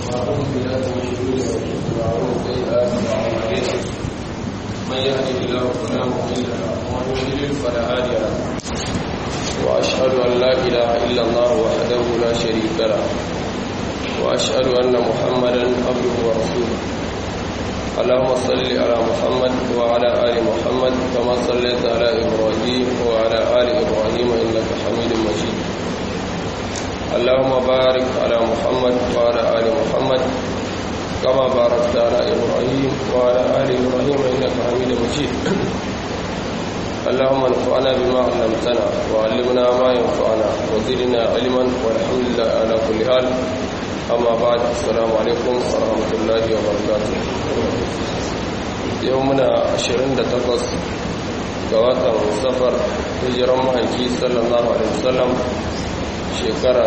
ونعوذ بالله من شرور انفسنا ومن سيئات اعمالنا من يهده الله فلا مضل له ومن يضلل فلا هادي له واشهد ان لا اله الا الله وحده لا شريك له واشهد ان محمدا عبده ورسوله اللهم صل على محمد وعلى ال محمد كما صليت على ابراهيم وعلى ال ابراهيم انك حميد مجيد اللهم بارك على محمد وعلى ال محمد كما باركت على ابراهيم وعلى ال ابراهيم انك حميد مجيد اللهم انفعنا بما علمتنا وعلمنا ما ينفعنا وزدنا علما والحمد لله على كل حال أما بعد السلام عليكم ورحمة الله وبركاته يومنا عشرين تقص قواتا سفر هجرا محيكي صلى الله عليه وسلم shekara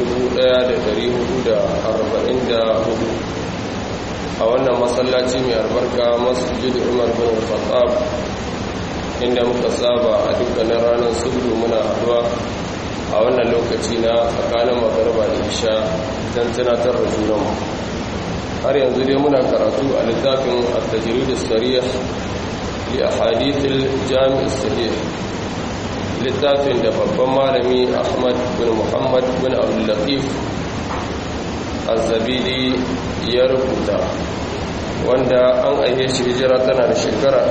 1444 a wannan masallaci mai albarka masjid umar bin khattab inda muka saba a dukkanin ranar sudu muna haduwa a wannan lokaci na tsakanin magarba da isha don tunatar da junanmu har yanzu dai muna karatu a littafin al-tajrid as-sarih li ahadith al-jami' as-sahih littafin da babban malami Ahmad bin Muhammad bin Abdul Latif az-Zabidi ya rubuta wanda an aihe shi hijira tana da shekara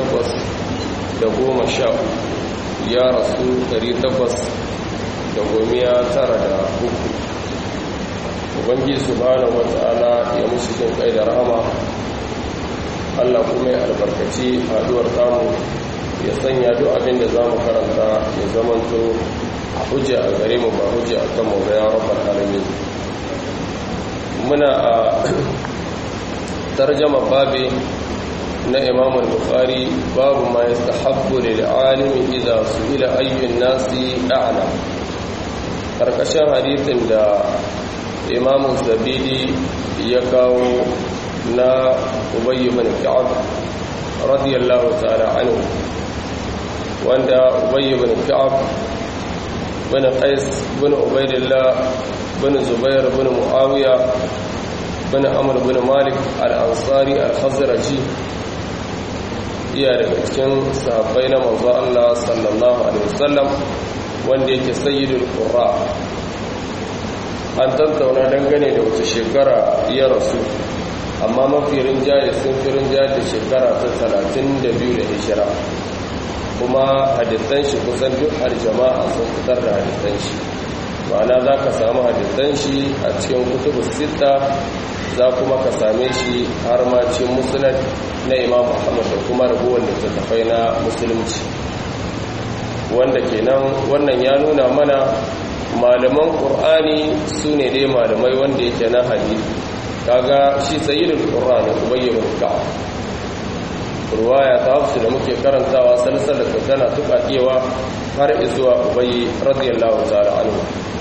810 ya rasu 800 da gomiya tara da uku ubangiji subhanahu wata'ala ya musu jin kai da rahama Allah kuma ya albarkaci haduwar tamu ya sanya duk abin da zamu karanta ya zamanto hujja a gare mu ba hujja a kan mu ga ya rabbal alamin muna a tarjama babi na imam al-bukhari babu ma yastahabbu lil alimi idza su'ila ayyun nasi a'lam karkashin hadithin da imamu zabidi ya kawo na ubayy bin ka'ab radiyallahu ta'ala anhu wanda ubayy bin ka'ab bin qais bin ubaydillah bin zubair bin muawiya bin amr bin malik al-ansari al-khazraji iya daga cikin sahabbai na manzo Allah sallallahu alaihi wasallam wanda yake sayyidul qurra an tattauna dangane da wata shekara ya rasu amma mafi rinjaye sun fi rinjaye da shekara ta talatin da biyu da hijira kuma hadisan shi kusan duk aljama'a sun fitar da hadisan shi ma'ana za ka samu hadisan shi a cikin kutubu sita za kuma ka same shi har ma cikin musulun na imam muhammad da kuma raguwar littattafai na musulunci wanda kenan wannan ya nuna mana malaman ƙur'ani su ne dai malamai wanda yake na hadisi kaga shi sayyidul qur'ani ubayy bin ka'ab ruwaya ta hafsu da muke karantawa salsalar da tana tukakewa har izuwa ubayy radiyallahu ta'ala anhu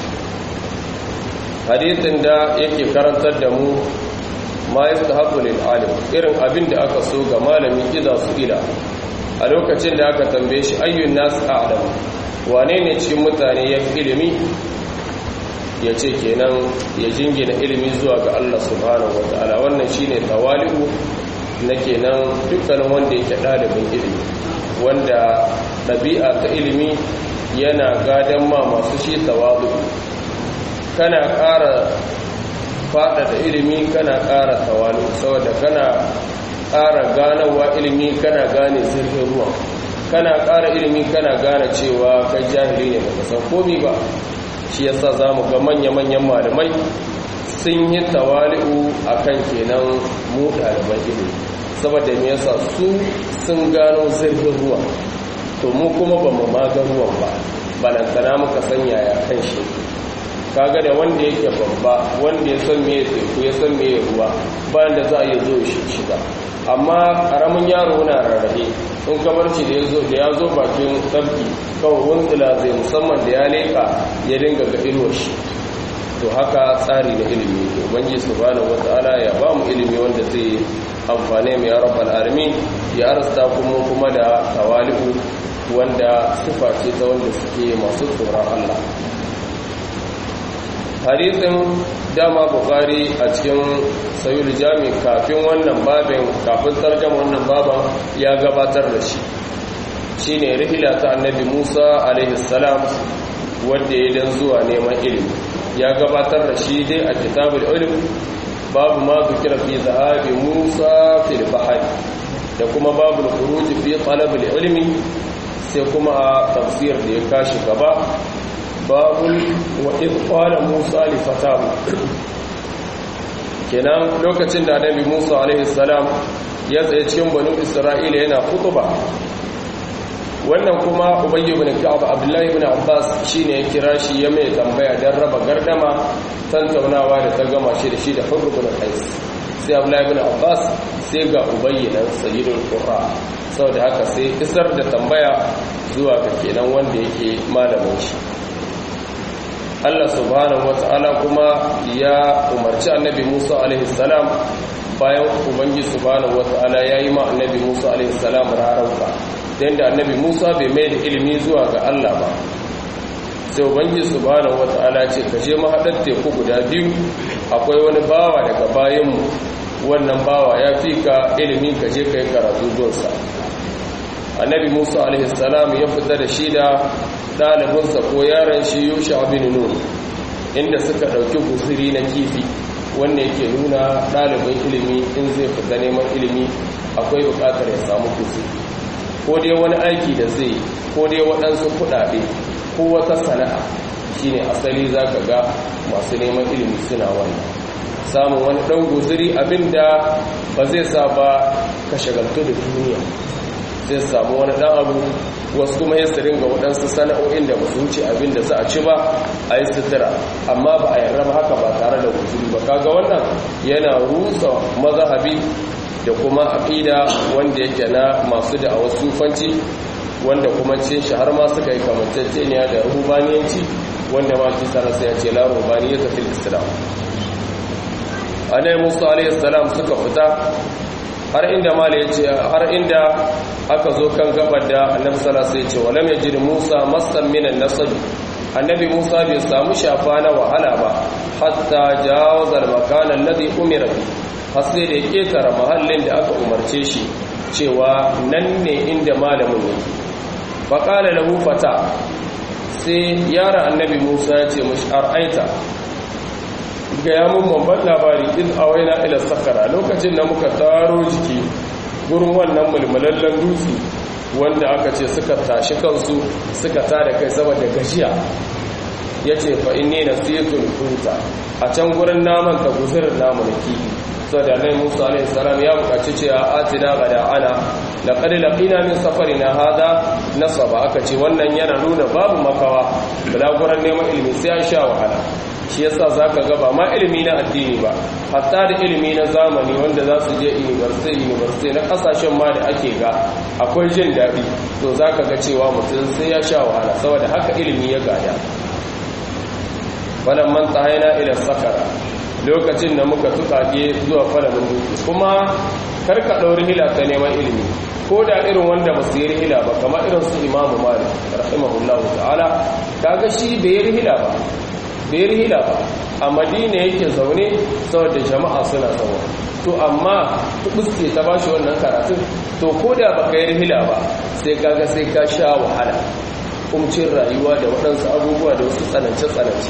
hadisin da yake karantar da mu ma yastahabu lil alim irin abin da aka so ga malami idza su ila a lokacin da aka tambaye shi ayyun nas a'lam wane ne cikin mutane ya fi ilimi ya ce kenan ya jingina ilimi zuwa ga Allah subhanahu wata'ala wannan shine tawali'u na kenan dukkanin wanda yake ɗalibin ilimi wanda ɗabi'a ta ilimi yana gadon ma masu shi tawadu kana ƙara faɗaɗa ilimi kana ƙara tawali'u saboda kana ƙara ganawa ilimi kana gane zirgin ruwa kana ƙara ilimi kana gane cewa kai jahili ne baka san komi ba shi yasa zamu ga manya-manyan malamai sun yi tawali'u akan kenan mu ɗaliban ilimi saboda me yasa su sun gano zirgin ruwa to mu kuma ba mu maga ruwan ba balantana muka san yaya kan shi kaga da wanda yake babba wanda ya san me teku ya san me ruwa bayan da za a iya zo shiga amma karamin yaro na rarrahe in kabarci da da ya zo bakin tsarki kawai wuntsila zai musamman da ya leka ya dinga ga inuwar shi to haka tsari na ilimi ubangi subhanahu wataala ya ba mu ilimi wanda zai amfane mu ya rabbal alamin ya arsta kuma kuma da tawali'u wanda sifa ce ta wanda suke masu tsoron Allah hadisin dama bukari a cikin sayul jami kafin wannan babin kafin tarjama wannan baban ya gabatar da shi shine rihila ta annabi musa alaihi salam wanda ya dan zuwa neman ilimi ya gabatar da shi dai a kitabul ilm babu ma zikira fi zahabi musa fil bahri da kuma babu khuruj fi talab ilmi sai kuma a tafsir da ya kashi gaba babu wa idh qala musa li fatahu kenan lokacin da annabi musa alaihi salam ya tsaye cikin banu isra'ila yana khutba wannan kuma ubayy ibn ka'ab abdullahi ibn abbas shine ya kira shi ya mai tambaya dan raba gardama tantaunawa da ta gama shi da shi da hurr ibn qais sai abdullahi ibn abbas sai ga ubayy dan sayyidul qurra saboda haka sai isar da tambaya zuwa ga kenan wanda yake malamin shi Allah subhanahu wata'ala kuma ya umarci annabi Musa alaihi salam bayan ubangi subhanahu wata'ala yayi ma annabi Musa alaihi salam rarauka dan da annabi Musa bai mai da ilimi zuwa ga Allah ba sai ubangi subhanahu wata'ala ce ka je mahadar teku guda biyu akwai wani bawa daga bayan mu wannan bawa ya fi ka ilimi ka je kai karatu gonsa annabi Musa alaihi salam ya fita da shi da ɗalibinsa ko yaran shi yusha abin nun inda suka ɗauki guziri na kifi wanda yake nuna ɗalibin ilimi in zai fita neman ilimi akwai buƙatar ya samu guziri ko dai wani aiki da zai ko dai waɗansu kuɗaɗe ko wata sana'a shine asali za ka ga masu neman ilimi suna wannan samun wani ɗan guziri abinda ba zai sa ba ka shagaltu da duniya zai samu wani ɗan abu wasu kuma ya ringa waɗansu sana'o'in da su wuce abin da za a ci ba a yi sutura amma ba a yarda ba haka ba tare da wuzuri ba kaga wannan yana rusa mazhabi da kuma aqida wanda yake na masu da a sufanci wanda kuma cin shi har ma suka yi kamanceceniya da rubaniyanci wanda ma kisa sai ya ce la rubaniyata fil islam anai musa alayhi salam suka fita har inda mala ya ce har inda aka zo kan gabar da annabi sallallahu alaihi ce walam yajid musa masan minan nasab annabi musa bai samu shafa na wahala ba hatta jawaza al-makan alladhi umira bi har sai da ketara mahallin da aka umarce shi cewa nan ne inda malamin yake fa qala lahu fata sai yara annabi musa ya ce mushi ar'aita ga ya mun babban labari in awaina ila sakara lokacin da muka taro jiki gurin wannan mulmulallen dutse wanda aka ce suka tashi kansu suka tada kai saboda gajiya ya ce fa inni nasitul huta a can gurin naman ta guzurin namu da kifi saboda nai musa alaihi salam ya bukaci cewa atina gada ana laqad laqina min safarina hada nasaba aka ce wannan yana nuna babu makawa bulaguran neman ilimi sai an sha wahala shi yasa zaka ga ba ma ilimi na addini ba hatta da ilimi na zamani wanda za su je university university na kasashen ma da ake ga akwai jin daɗi to zaka ga cewa mutum sai ya sha wahala saboda haka ilimi ya gada falan man tsahaina ila sakara lokacin da muka tukake zuwa falamin dutse kuma karka ɗauri hila ta neman ilimi ko da irin wanda ba su yi rihila ba kamar irin su imamu malik rahimahullahu ta'ala kaga shi bai yi rihila ba bai rihila ba a madina yake zaune saboda jama'a suna zaune to amma tubuske ta bashi wannan karatun to ko da baka yi rihila ba sai kaga sai ka sha wahala kumcin rayuwa da waɗansu abubuwa da wasu tsanance-tsanance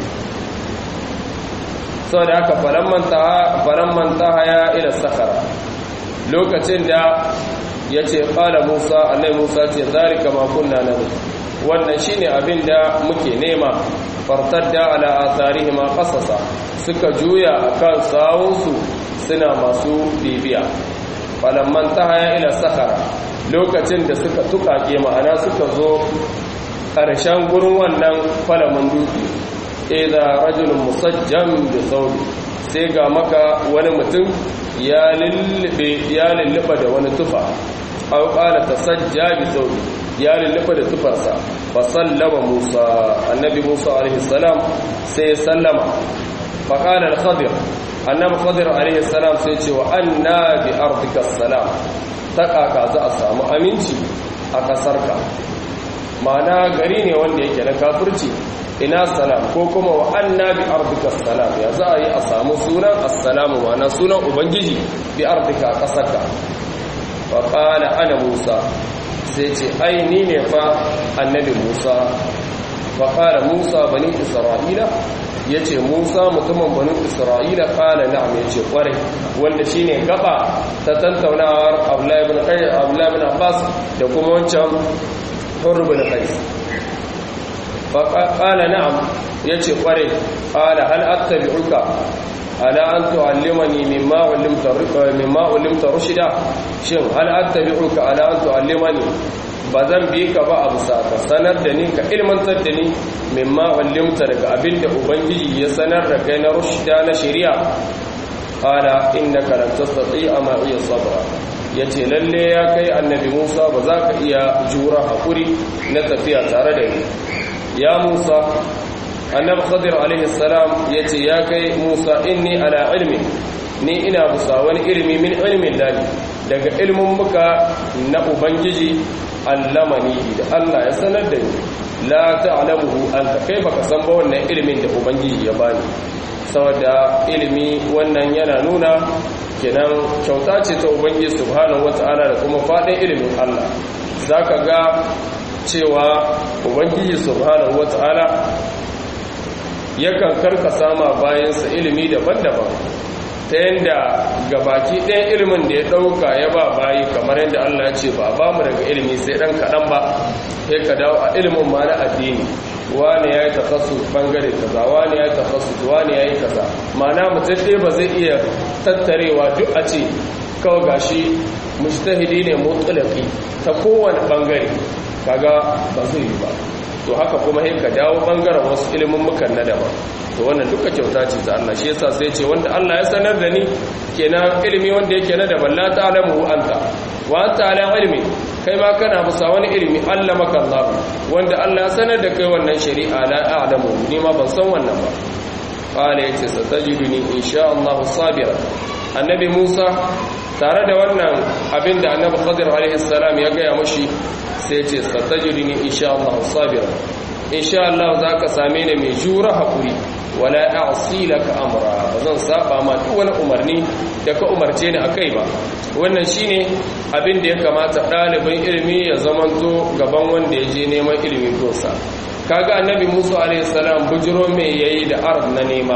saboda haka faran manta ya ila sakara lokacin da ya ce ƙala musa allai musa ce zarika makunna na wannan shine abin da muke nema fartadda ala atharihima qasasa suka juya akan sawunsu suna masu bibiya falamman tahaya ila sakara lokacin da suka tukake ma'ana suka zo ƙarshen gurin wannan falamin dutse idza rajulun musajjam bi thawbi sai ga maka wani mutum ya lullube ya lulluba da wani tufa aw qala tasajja bi thawbi ya lullufa da tufarsa fa sallama Musa annabi Musa alaihi salam sai sallama fa qala al-Khadir annabi Khadir alaihi salam sai ce wa anna bi ardika salam ta kaka za a samu aminci a kasarka ma'ana gari ne wanda yake na kafirci ina salam ko kuma wa annabi ardika salam ya za a yi a samu sunan assalamu ma'ana sunan ubangiji bi ardika a ƙasarka fa qala ana musa sai ce ai ni ne fa annabi musa fa qala musa bani isra'ila yace musa mutumin bani isra'ila qala na'am yace kware wanda shine gaba ta tantaunawar abdullahi ibn qais abdullahi ibn abbas da kuma wancan hurr ibn qais faƙala na'am ya ce ƙware ƙala hal attabi'uka ala an tu'allimani mimma ulimta rushida shin hal attabi'uka ala an tu'allimani ba zan bi ka ba abu sa ka sanar da ni ka ilmantar da ni mimma ulimta daga abinda ubangiji ya sanar da kai na rushida na shari'a qala innaka lan tastati'a ma iya sabra yace lalle ya kai annabi Musa ba za ka iya jura hakuri na tafiya tare da ni ya Musa annabi Khadir alaihi salam yace ya kai Musa inni ala ilmi ni ina busa wani ilmi min ilmin lahi daga ilmin muka na ubangiji allamani da Allah ya sanar da ni la ta'lamuhu anta kai baka san ba wannan ilmin da ubangiji ya bani saboda ilimi wannan yana nuna kenan kyauta ce ta ubangiji subhanahu wata'ala da kuma fadin ilimin Allah zaka ga cewa ubangiji subhanahu wata'ala yakan karkasa ma bayansa ilimi daban-daban ta yadda gabaki ɗayan ilimin da ya ɗauka ya ba bayi kamar yadda Allah ce ba ba mu daga ilimi sai ɗan kaɗan ba sai ka dawo a ilimin ma na addini wani ya yi takasu bangare kaza wani ya yi takasu wani ya yi kaza mana mutum ɗaya ba zai iya tattarewa duk a ce kawai gashi mujtahidi ne mutsulaki ta kowane bangare kaga ba zai yi ba to haka kuma sai ka dawo bangaren wasu ilimin mukan na daban to wannan duka kyauta ce ta Allah shi yasa sai ce wanda Allah ya sanar da ni kenan ilimi wanda yake na daban la ta'lamu anta wa anta ala ilmi kai ma kana musa wani ilimi Allah maka Allah wanda Allah ya sanar da kai wannan shari'a la a'lamu ni ma ban san wannan ba qala yace satajiduni insha Allah sabira annabi Musa tare da wannan abinda annabi Khadir alaihi salam ya ga ya mushi sai ce satajiduni insha Allah sabira insha Allah zaka same ni mai jura hakuri wala a'si laka amra bazan saba ma duk wani umarni da ka umarce ni akai ba wannan shine abin da ya kamata ɗalibin ilimi ya zamanto gaban wanda ya je neman ilimi gonsa kaga annabi Musa alaihi salam bujiro me yayi da arab na nema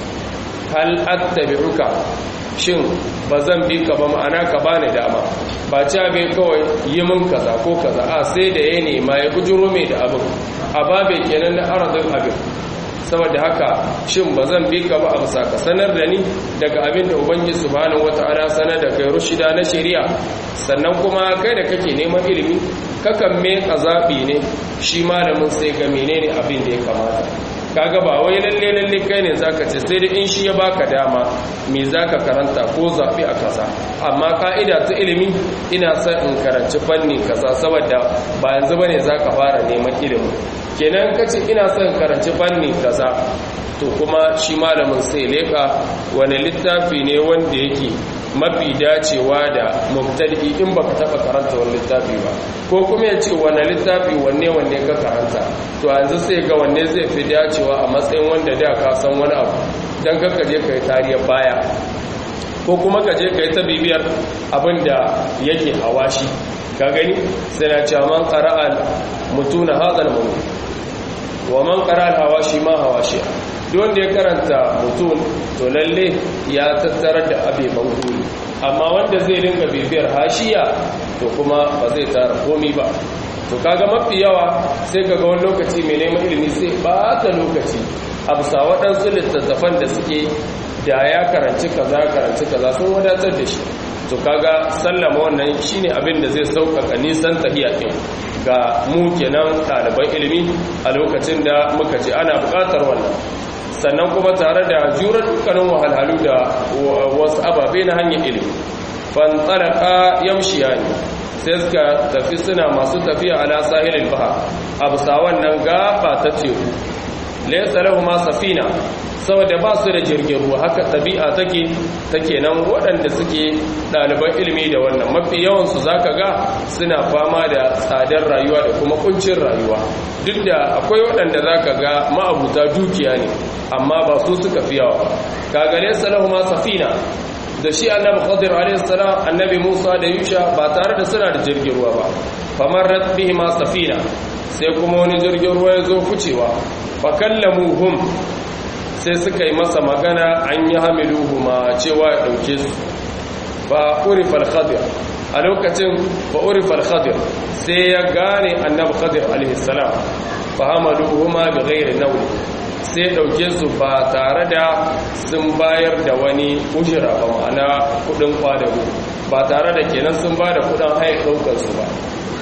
hal attabi'uka shin bazan bi ka ba ma'ana ka bani dama ba ci bai kawai yi min kaza ko kaza a sai da ya nema ya bujiro me da abin a babe kenan na arzin abin saboda haka shin ba zan bi ka ba a bisa ka sanar da ni daga abin da ubangiji subhanahu wata'ala sanar da kai rushida na shari'a sannan kuma kai da kake neman ilimi kakan me zaɓi ne shi malamin sai ga menene abin da ya kamata kaga ba wai lalle lalle kai ne zaka ce sai da in shi ya baka dama me zaka karanta ko zaɓi a kaza amma ka'ida ta ilimi ina son in karanci fanni kaza saboda ba yanzu bane zaka fara neman ilimi kenan kace ina son karanci fanni kaza to kuma shi malamin sai leka wani littafi ne wanda yake mafi dacewa da mubtadi in baka taba karanta wani littafi ba ko kuma ya ce wani littafi wanne wanne ka karanta to yanzu sai ga wanne zai fi dacewa a matsayin wanda da ka san wani abu dan kaka je kai tariyar baya ko kuma ka je kai ta bibiyar abin da yake hawashi ka gani sai na cewa man qara'a mutuna hadal mumin wa man qara'a hawashi ma hawashi duk wanda ya karanta mutum to lalle ya tattarar da abeban guri amma wanda zai dinga bibiyar hashiya to kuma ba zai tara komi ba to kaga mafi yawa sai kaga wani lokaci mai neman ilimi sai bata lokaci a bisa waɗansu littattafan da suke da ya karanci kaza karanci kaza sun wadatar da shi to kaga sallama wannan shine abin da zai sauƙaƙa nisan tahiya ɗin ga mu kenan ɗaliban ilimi a lokacin da muka ce ana buƙatar wannan sannan kuma tare da jurar dukkanin wahalhalu da wasu ababe na hanyar ilimi fantsaraka yamshiya ne sai suka tafi suna masu tafiya ala sahilin baha a bisa wannan gaba ta teku laysa lahum safina saboda ba su da jirgin ruwa haka ɗabi'a take take nan waɗanda suke ɗaliban ilimi da wannan mafi yawansu za ka ga suna fama da tsadar rayuwa da kuma kuncin rayuwa duk da akwai waɗanda za ka ga ma'abuta dukiya ne amma ba su suka fi yawa kagare salahu ma safina da shi annabi khadir alaihi salam annabi musa da yusha ba tare da suna da jirgin ruwa ba famar bihi ma safina sai kuma wani jirgin ruwa ya zo ficewa fa kallamuhum sai suka yi masa magana an yi hamiluhu ma cewa ya ɗauke su ba urifal khadir a lokacin ba urifal khadir sai ya gane annabi khadir alaihissalam fa hamaluhu ma bi ghairi nawli sai ɗauke su ba tare da sun bayar da wani ujira ba ma'ana kudin kwadago ba tare da kenan sun ba da kudin haye ɗaukar su ba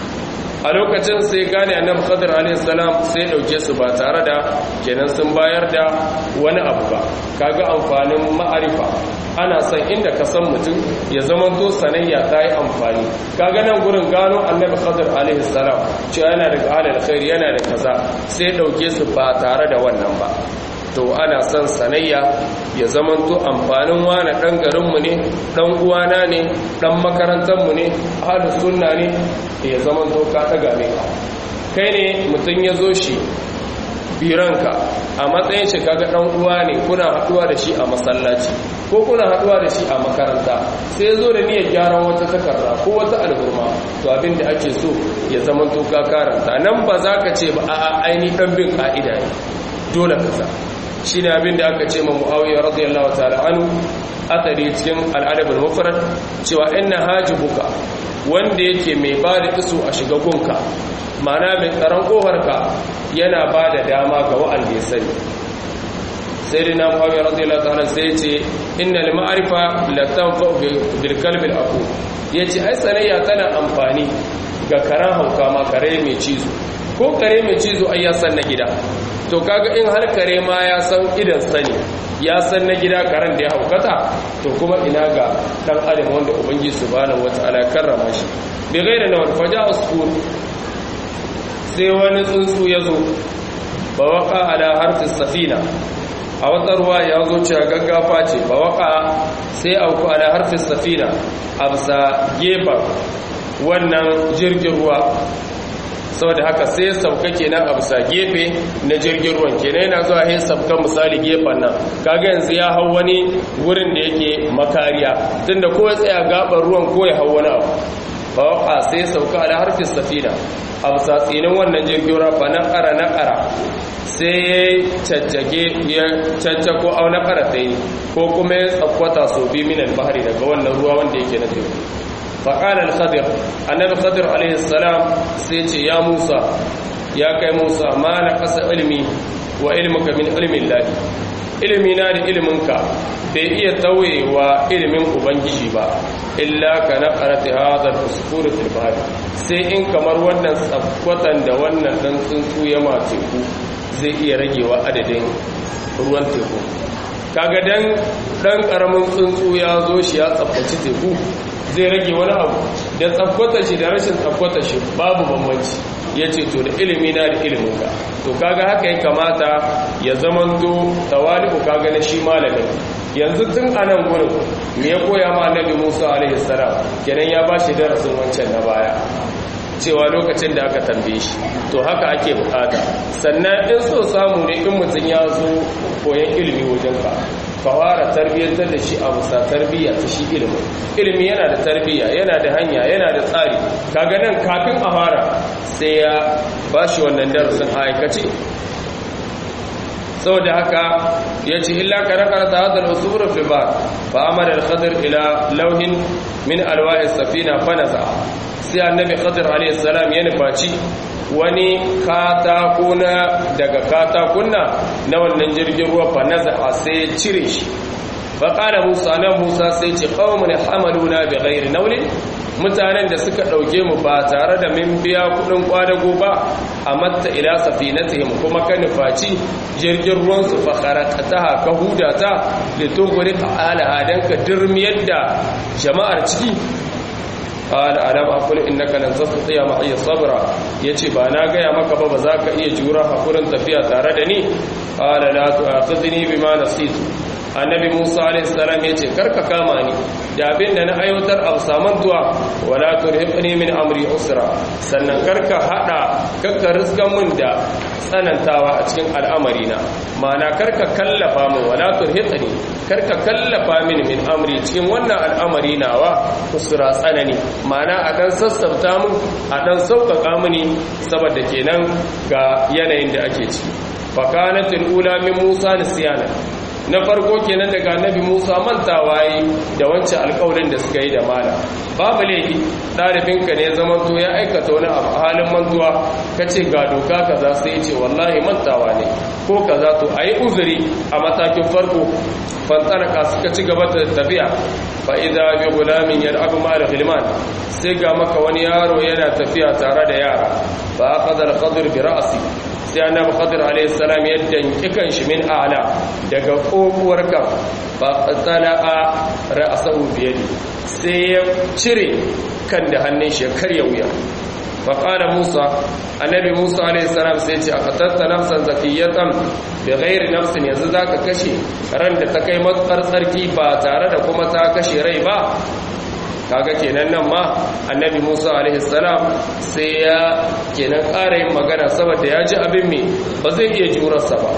a lokacin sai gane annabi khadir alayhi salam sai dauke su ba tare da kenan sun bayar da wani abu ba kaga amfanin ma'arifa ana son inda ka san mutum ya zama to sanayya ta yi amfani kaga nan gurin gano annabi khadir alayhi salam cewa yana da alal khair yana da kaza sai dauke su ba tare da wannan ba to ana son sanayya ya zamanto amfanin wane ɗan garinmu ne ɗan uwana ne ɗan makarantarmu ne ahalus sunna ne ya zamanto ka ɗaga mai kai ne mutum ya zo shi biranka a matsayin shi kaga ɗan uwa ne kuna haɗuwa da shi a masallaci ko kuna haɗuwa da shi a makaranta sai ya zo da niyyar gyaran wata takarda ko wata alburma to abin da ake so ya zamanto ka karanta nan ba za ka ce ba a'a aini ɗan bin ƙa'ida ne dole ka sa shi ne abin da aka ce ma mu'awiyar radiyallahu ta'ala anu akari cikin al'adabul mufrad cewa inna hajibuka wanda yake mai ba da iso a shiga gunka mana mai tsaron ƙofarka yana ba da dama ga wa'anda ya sani sai dai na mu'awiyar radiyallahu ta'ala sai ce inna li ma'arifa la tanfa bil kalbi al aqu yace ai sanayya tana amfani ga karan hauka ma kare mai cizo ko kare mai cizo ai ya san na gida to kaga in har kare ma ya san idan sani ya san na gida karen da ya haukata to kuma ina ga dan adam wanda ubangiji subhanahu wataala karrama shi bi ghairi na wal faja usfur sai wani tsuntsu ya zo ba waka ala harfi safina a wata ruwa ya zo cewa gaggafa ce ba waka sai auku ala harfi safina a bisa gefen wannan jirgin ruwa saboda haka sai sauka kenan a bisa gefe na jirgin ruwan kenan yana zuwa yin sauka misali gefen nan kaga yanzu ya hau wani wurin da yake makariya tunda ko ya tsaya gaban ruwan ko ya hau wani abu ba sai sauka da harfin safina a bisa tsinin wannan jirgin ruwa fa na ƙara na ƙara sai ya caccage ya caccako au na ƙara ta yi ko kuma ya tsakwata sau biyu minan bahari daga wannan ruwa wanda yake na teku فقال الخضر النبي خضر عليه السلام سيتي يا موسى يا كي موسى ما نقص علمي وعلمك من علم الله ilimi na da iliminka bai iya tauye wa ilimin ubangiji ba illa ka na karata hadar usfuru fil bahr sai in kamar wannan tsafkwatan da wannan dan tsuntsu ya ma teku zai iya ragewa adadin ruwan teku kaga dan dan karamin tsuntsu ya zo shi ya tsaftace teku zai rage wani abu da tsafkwata shi da rashin tsafkwata shi babu bambanci ya ce to da ilimi na da iliminka to kaga haka ya kamata ya zamanto tawali'u kaga na shi malamin yanzu tun a nan gurin me ya koya ma annabi musa alaihi salam kenan ya ba shi darasin wancan na baya cewa lokacin da aka tambaye shi to haka ake bukata sannan in so samu ne in mutum ya zo koyan ilimi wajen ka ka fara tarbiyyantar da shi a bisa tarbiyya ta shi ilimin ilimi yana da tarbiyya yana da hanya yana da tsari kaga nan kafin a fara sai ya ba shi wannan darasin a aikace saboda haka ya ce illa karakar ta hadar usuru fi ba ba amara al-khadir ila lauhin min alwa'i safina fanaza sai annabi khadir alayhi salam ya nufaci wani katako na daga katakunna na wannan jirgin ruwa fanaza sai ya cire shi fa qala musa nan musa sai ce qaumun hamaluna bi ghairi nawlin mutanen da suka ɗauke mu ba tare da min biya kuɗin kwadago ba a matta ila safinatihim kuma ka nufaci jirgin ruwansu fakharakataha ka hudata litogori ta'ala dan ka dirmiyar da jama'ar ciki qala alam aqul innaka lan tastati'a ma'iya sabra yace ba na gaya maka ba ba za ka iya jura hakurin tafiya tare da ni qala la tu'akhidhni bima nasitu annabi Musa alaihi salam yace karka kama ni da abin da na aiwatar a samantuwa wala turhiqni min amri usra sannan karka hada kakka riskan mun da tsanantawa a cikin al'amari na ma'ana karka kallafa min wala turhiqni karka kallafa min min amri cikin wannan al'amari nawa usra tsanani ma'ana a dan sassauta mun a dan sauƙaƙa mini saboda kenan ga yanayin da ake ci fakanatul ula min Musa nisyana na farko kenan daga annabi Musa mantawa yi da wancan alƙawarin da suka yi da mala babu laifi ɗalibinka ne zaman to ya aikata wani abu halin mantuwa ka ce ga doka kaza sai ce wallahi mantawa ne ko kaza to a yi uzuri a matakin farko fantanaka suka ci gaba da tafiya fa'iza bi gulamin yar abu mara filman sai ga maka wani yaro yana tafiya tare da yara ba a kadar kadur bi ra'asi sai annabi khadir alayhi salam ya danki kanshi min a'la daga kokuwar kan fa tala'a ra'sahu bi yadi sai ya cire kan da hannun shi ya karya wuya fa qala musa annabi musa alayhi salam sai ya ce aqatatta nafsan zakiyatan bi ghairi nafsin yanzu zaka kashe ran da ta kai matsar tsarki ba tare da kuma ta kashe rai ba kaga kenan nan ma annabi Musa alaihi salam sai ya kenan ƙara yin magana saboda ya ji abin me ba zai iya jurarsa ba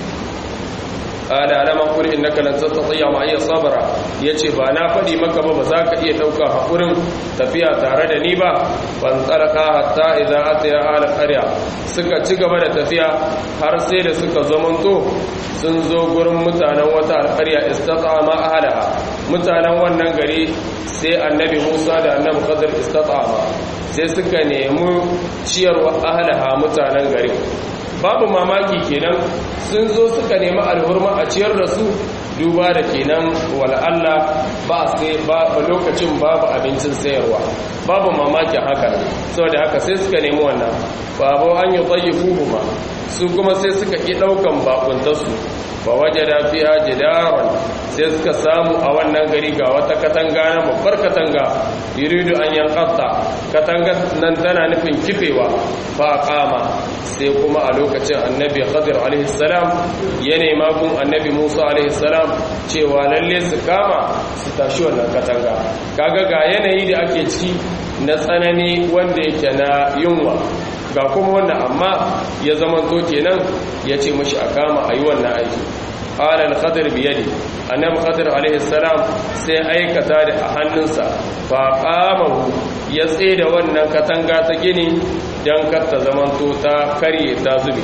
ala alama kuri innaka lan tastati'a ma iya sabra yace ba na fadi maka ba ba za ka iya dauka hakurin tafiya tare da ni ba ban tsaraka hatta idza ataya ala qarya suka ci gaba da tafiya har sai da suka zamanto sun zo gurin mutanen wata alƙarya istata'ama ahalaha mutanen wannan gari sai annabi Musa da annabi Khadir istata'ama sai suka nemi ciyarwa ahalaha mutanen gari babu mamaki kenan sun zo suka nemi alhurma a ciyar da su duba da kenan wal'alla ba sai ba lokacin babu abincin sayarwa babu mamakin haka saboda haka sai suka nemi wannan babu an yi tsayifu ma su kuma sai suka ƙi ɗaukan bakuntarsu ba waje da fiya jidaran sai suka samu a wannan gari ga wata katanga na babbar katanga yuridu an yankatta katanga nan tana nufin kifewa ba kama sai kuma a lokacin annabi khadir alaihi salam ya nema gun annabi musa alaihi salam cewa lalle su kama su tashi wannan katanga kaga ga yanayi da ake ciki na tsanani wanda yake na yunwa ga kuma wannan amma ya zamanto kenan ya ce mashi a kama a yi wannan aiki ƙalar khadir biyadi annabi khadir alaihi salam sai aikata da a hannunsa fa qamahu ya tsaye da wannan katanga ta gini dan kar ta zamanto ta karye ta zube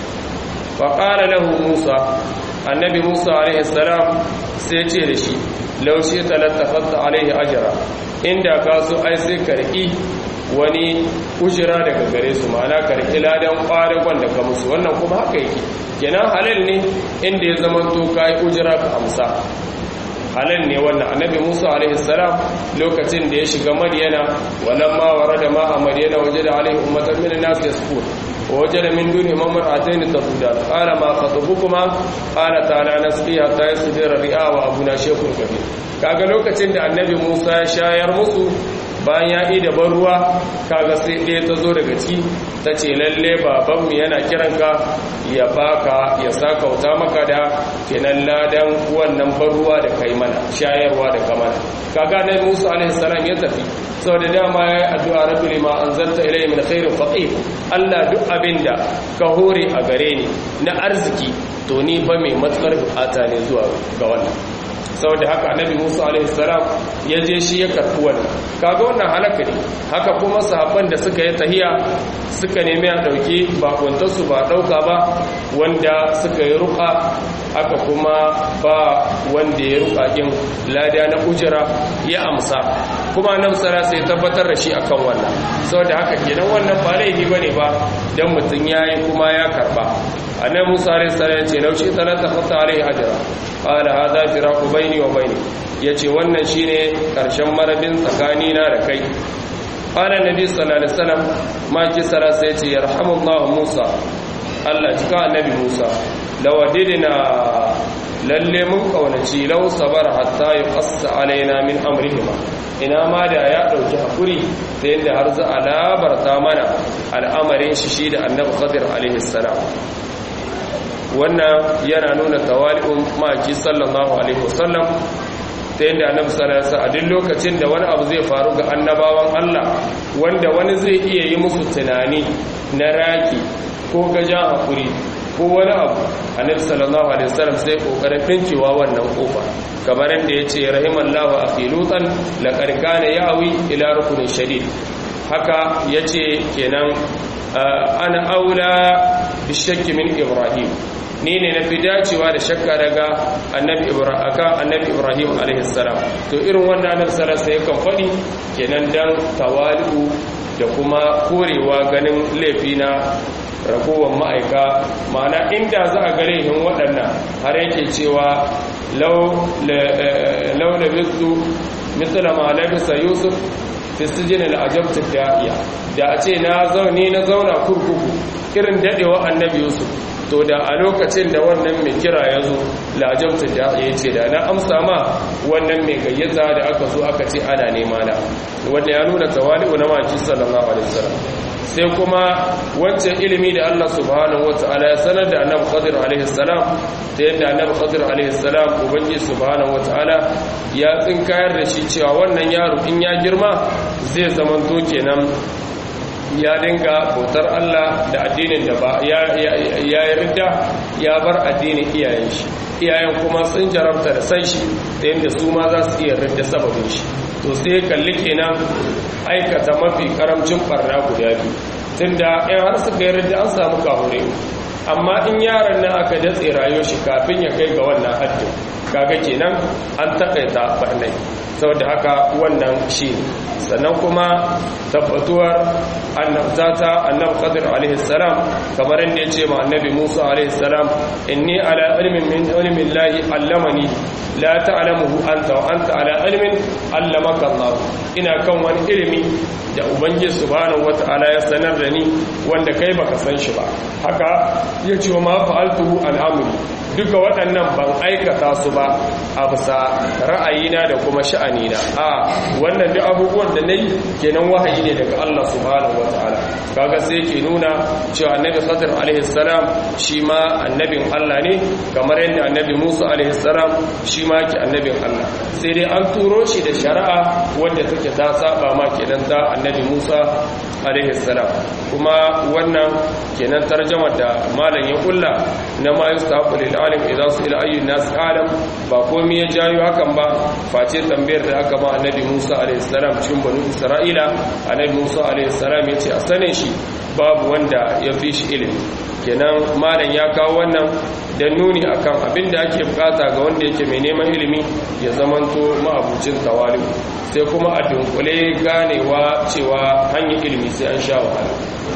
fa qala lahu musa annabi musa alaihi salam sai ce da shi laushe talattafatta alaihi ajra inda ka so ai sai karki wani ujira daga gare su ma'ana karki ladan kwadagon da ka musu wannan kuma haka yake kenan halal ne inda ya zama to kai ujira ka amsa halal ne wannan annabi Musa alaihi salam lokacin da ya shiga Madyana walamma warada ma a Madyana wajada alaihi ummatan min an-nas yasqut ووجد من دونهم امرأتين تذودان قال ما خطبكما قال تعالى نسقي حتى يصدر الرئاء وابونا شيخ كبير kaga lokacin da annabi Musa ya shayar musu bayan ya yi da ban ruwa kaga sai ɗaya ta zo daga ciki ta ce lalle babanmu yana kiranka ya baka ya sakauta maka da kenan ladan wannan ban ruwa da kai mana shayarwa da kamana kaga nan Musa alaihi salam ya tafi saboda dama ya yi addu'a rabbi lima anzalta ilayhi min khairin faqir Allah duk abinda ka hore a gare ni na arziki to ni fa mai matsar bukata ne zuwa ga wannan saboda haka annabi Musa alaihi salam ya je shi ya karɓi wannan kaga wannan halaka ne haka kuma sahabban da suka yi tahiya suka nemi a ɗauki bakuntar su ba ɗauka ba wanda suka yi ruka haka kuma ba wanda ya ruka din lada na ujira ya amsa kuma nan sara sai tabbatar da shi akan wannan saboda haka kenan wannan ba laifi bane ba dan mutum yayi kuma ya karba annabi Musa alaihi salam ya ce laushi talata khata alaihi ajra qala hadha firaqu baini wa baini yace wannan shine karshen marabin tsakani na da kai qala nabi sallallahu alaihi wasallam ma ki sara sai yace yarhamullahu Musa Allah cika annabi Musa lawadidna lalle mun kaunaci law sabara hatta yuqassa alaina min amrihima ina ma da ya dauki hakuri ta yadda har za a labarta mana al'amarin shi shi da annabi khadir alaihi salam wannan yana nuna tawali'un maki sallallahu alaihi wasallam ta yadda annabi sallallahu alaihi wasallam a duk lokacin da wani abu zai faru ga annabawan Allah wanda wani zai iya yi musu tunani na raki ko gajan hakuri ko wani abu annabi sallallahu alaihi wasallam sai kokarin dinkewa wannan kofa kamar yadda yace rahimallahu akhi lutan laqad kana yawi ila rukunin shadid haka yace kenan ana aula bishakki min ibrahim ni ne na fi dacewa da shakka daga annabi ibrahim aka annabi ibrahim alaihi salam to irin wannan annabi sallallahu alaihi wasallam kan fadi kenan dan tawali'u da kuma korewa ganin laifi na ragowar ma'aika ma'ana inda za a gare hin waɗannan har yake cewa launa bisu mitsala ma labisa yusuf fistijin al'ajabta da'iya da a ce na zaune na zauna kurkuku irin daɗewa annabi yusuf to da a lokacin da wannan mai kira ya zo la'ajabta da'iya ce da na amsa ma wannan mai gayyata da aka zo aka ce ana nema na wanda ya nuna tawali'u na maki sallallahu alaihi wasallam sai kuma wancan ilimi da Allah subhanahu wata'ala ya sanar da annabi Khadir alaihi salam da yadda annabi Khadir alaihi salam ubangiji subhanahu wata'ala ya tsinkayar da shi cewa wannan yaro in ya girma zai zamanto kenan ya dinga bautar Allah da addinin da ba ya ya ridda ya bar addinin iyayen shi iyayen kuma sun jarabta da san shi da yadda su ma za su iya ridda sababin shi to sai kalli kenan aikata mafi karamcin barna guda biyu tunda in har suka yi ridda an samu kahure amma in yaron nan aka datse rayuwar shi kafin ya kai ga wannan haddin kaga kenan an takaita barnai saboda haka wannan shi sannan kuma tabbatuwar annabtata annab qadir alaihi salam kamar inda yace ma annabi Musa alaihi salam inni ala ilmin min ilmi llahi allamani la ta'lamuhu anta wa anta ala ilmin allamaka Allah ina kan wani ilimi da ubangiji subhanahu wataala ya sanar da ni wanda kai baka san shi ba haka yace wa ma fa'altuhu al'amri duka waɗannan ban aikata su ba a bisa ra'ayina da kuma sha'anina a wannan duk abubuwan da nayi kenan wahayi ne daga Allah subhanahu wataala kaga sai ke nuna cewa annabi Khadir alaihi salam shi ma annabin Allah ne kamar yadda annabi Musa alaihi salam shi ma ke annabin Allah sai dai an turo shi da shari'a wanda take ta saba ma kenan ta annabi Musa alaihi salam kuma wannan kenan tarjama da malam ya kulla na ma yustaqu lil alim idan su ila ayyun nas alam ba komai ya jayo hakan ba face tambayar da aka ba annabi Musa alaihi salam cikin banu Isra'ila annabi Musa alaihi salam yace a sane shi babu wanda ya fi shi ilimi kenan malam ya kawo wannan da nuni akan abin da ake bukata ga wanda yake mai neman ilimi ya zamanto ma'abucin tawali sai kuma a dunkule ganewa cewa hanyar ilimi sai an sha wahala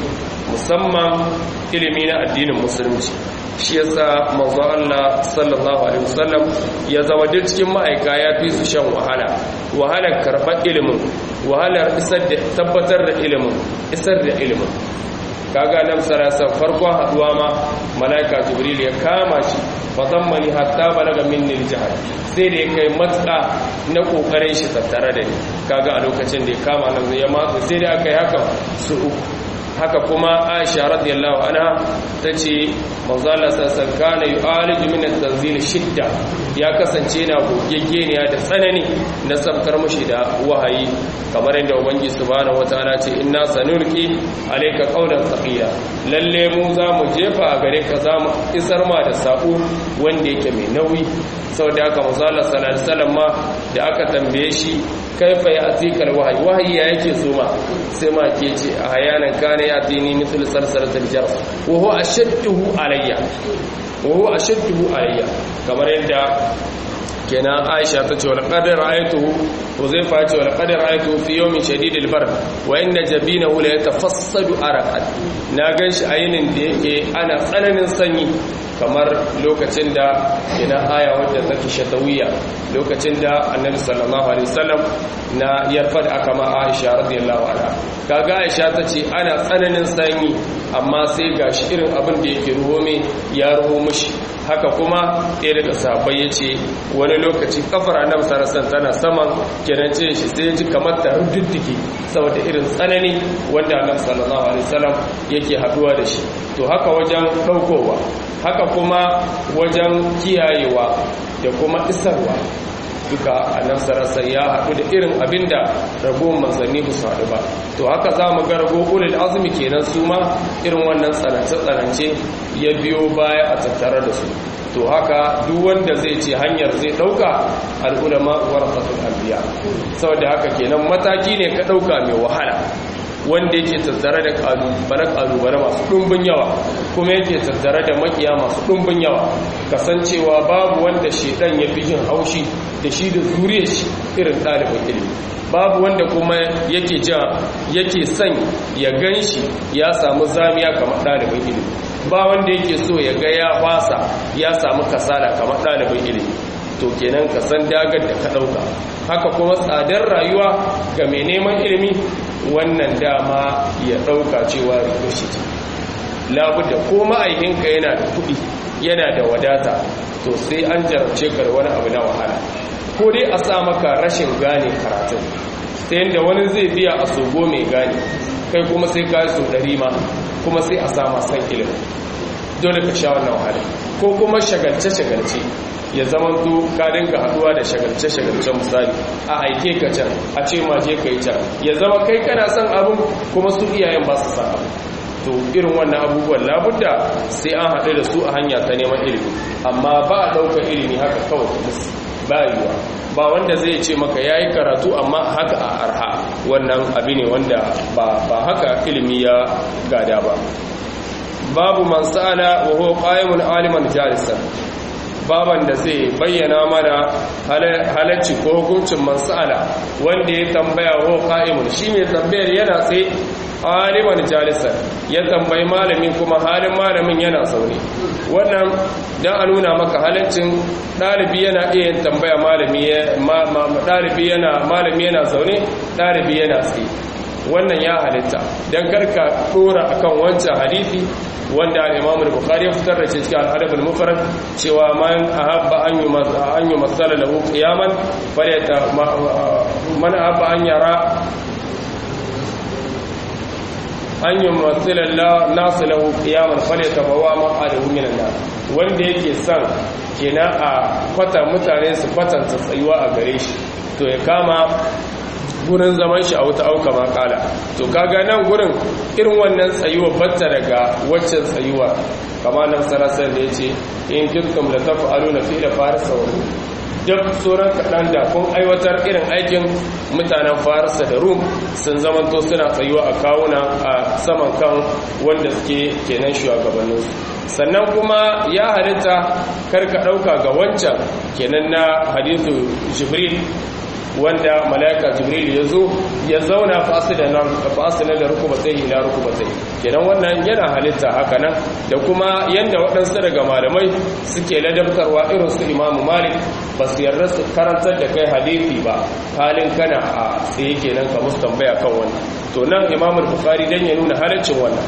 musamman ilimi na addinin musulunci shi yasa manzo Allah sallallahu alaihi wasallam ya zama duk cikin ma'aika ya fi su shan wahala wahalar karɓar ilimin wahalar isar da tabbatar da ilimin isar da ilimin kaga nan sarasa farkon haduwa ma malaika jibril ya kama shi fa zammani hatta balaga minni aljahad sai da ya kai matsa na kokarin shi tattare da ni kaga a lokacin da ya kama nan ya matsa sai da aka yi haka su uku haka kuma aisha radiyallahu anha tace manzo Allah sallallahu kana yu'aliju min at-tanzil shidda ya kasance na gogeggeniya da tsanani na sabkar mushi da wahayi kamar yadda ubangi subhanahu wataala ce inna sanulqi alayka qawlan thaqila lalle mu za mu jefa a gare ka za mu isar ma da sako wanda yake mai nauyi saboda haka manzo Allah sallallahu alaihi wasallam ma da aka tambaye shi kaifa ya atikal wahayi wahayi ya yake so ma sai ma ke ce a hayanan kana ya dini mithlu salsalatil jar wa huwa ashadduhu alayya wa huwa ashadduhu alayya kamar yadda kenan Aisha ta ce wal qadar ayatuhu Huzaifa ya ce wal qadar ayatuhu fi yawmin shadidil bar wa inna jabinahu la yatafassadu araqan na ganshi ayinin da yake ana tsananin sanyi kamar lokacin da ina aya wadda take shatawiya lokacin da annabi sallallahu alaihi wasallam na yarfad aka ma Aisha radiyallahu anha kaga Aisha tace ana tsananin sanyi amma sai gashi irin abin da yake ruho me ya ruho mishi haka kuma ɗaya daga sahabbai ya ce wani lokaci kafar annabi sarasan tana saman kenan ce shi sai ya ji kamar ta rududdike saboda irin tsanani wanda annabi sallallahu alaihi wasallam yake haduwa da shi to haka wajen ɗaukowa haka kuma wajen kiyayewa da kuma isarwa duka annabi sarasa ya haɗu da irin abinda ragowar manzanni ba su haɗu ba to haka za mu ga rago ulil azumi kenan su ma irin wannan tsanance-tsanance ya biyo baya a tattare da su to haka duk wanda zai ce hanyar zai ɗauka al'ulama warasatul anbiya saboda haka kenan mataki ne ka ɗauka mai wahala wanda yake tattare da kalubale masu ɗumbin yawa kuma yake tattare da makiya masu ɗumbin yawa kasancewa babu wanda shedan ya fi jin haushi da shi da zuriyar shi irin ɗalibin ilimi babu wanda kuma yake ja yake son ya gan shi ya samu zamiya kamar ɗalibin ilimi ba wanda yake so ya ga ya fasa ya samu kasala kamar ɗalibin ilimi to kenan ka san dagar da ka ɗauka haka kuma tsadar rayuwa ga mai neman ilimi wannan dama ya ɗauka cewa rikoshi ce labuda ko ma'aikinka yana da kuɗi yana da wadata to sai an jarabce ka da wani abu na wahala ko dai a sa maka rashin gane karatun ta yadda wani zai biya a sogo mai gane kai kuma sai ka so ɗari ma kuma sai a sa masan ilimin dole ka sha wannan wahala ko kuma shagalce-shagalce ya zama to ka dinga haduwa da shagalce-shagalce misali a aike ka can a ce ma je ka yi can ya zama kai kana son abin kuma su iyayen ba su san abin to irin wannan abubuwan labudda sai an haɗu da su a hanya ta neman ilimi amma ba a ɗaukar ilimi haka kawai musu ba yiwa ba wanda zai ce maka ya yi karatu amma haka a arha wannan abu ne wanda ba haka ilimi ya gada ba babu man sa'ala wa huwa qa'imun aliman jalisan baban da zai bayyana mana halacci ko hukuncin mansala wanda ya tambaya ho qa'imun shi mai tambayar yana tsaye aliman jalisan ya tambayi malami kuma halin malamin yana zaune wannan dan a nuna maka halaccin dalibi yana iya yin tambaya malami dalibi yana malami yana zaune dalibi yana tsaye wannan ya halitta dan karka dora akan wancan hadisi wanda al-Imam al-Bukhari ya fitar da shi cikin al-Adab al-Mufrad cewa man ahabba an an yumassala lahu qiyaman falyata man ahabba an yara an yumassala nas lahu qiyaman falyatabawa maqadahu min an-nar wanda yake son kenan a kwata mutane su kwatanta tsayuwa a gare shi to ya kama gurin zaman shi a wuta auka makala to kaga nan gurin irin wannan tsayuwa batta daga waccan tsayuwa kama nan sarasar da ya ce in kirkum da tafi alu na fi da farisa wani duk tsoron kaɗan da kun aiwatar irin aikin mutanen farisa da rum sun zamanto suna tsayuwa a kawuna a saman kan wanda suke kenan shugabanninsu sannan kuma ya halitta karka ɗauka ga wancan kenan na hadithu jibril wanda malaika jibril ya zo ya zauna fasina da rukubatai ila rukubatai kenan wannan yana halitta haka nan da kuma yanda waɗansu daga malamai suke ladabtarwa irin su imamu malik ba su yarda su karantar da kai hadithi ba halin kana a tsaye kenan ka musu tambaya kan wannan to nan imamu bukhari dan ya nuna halaccin wannan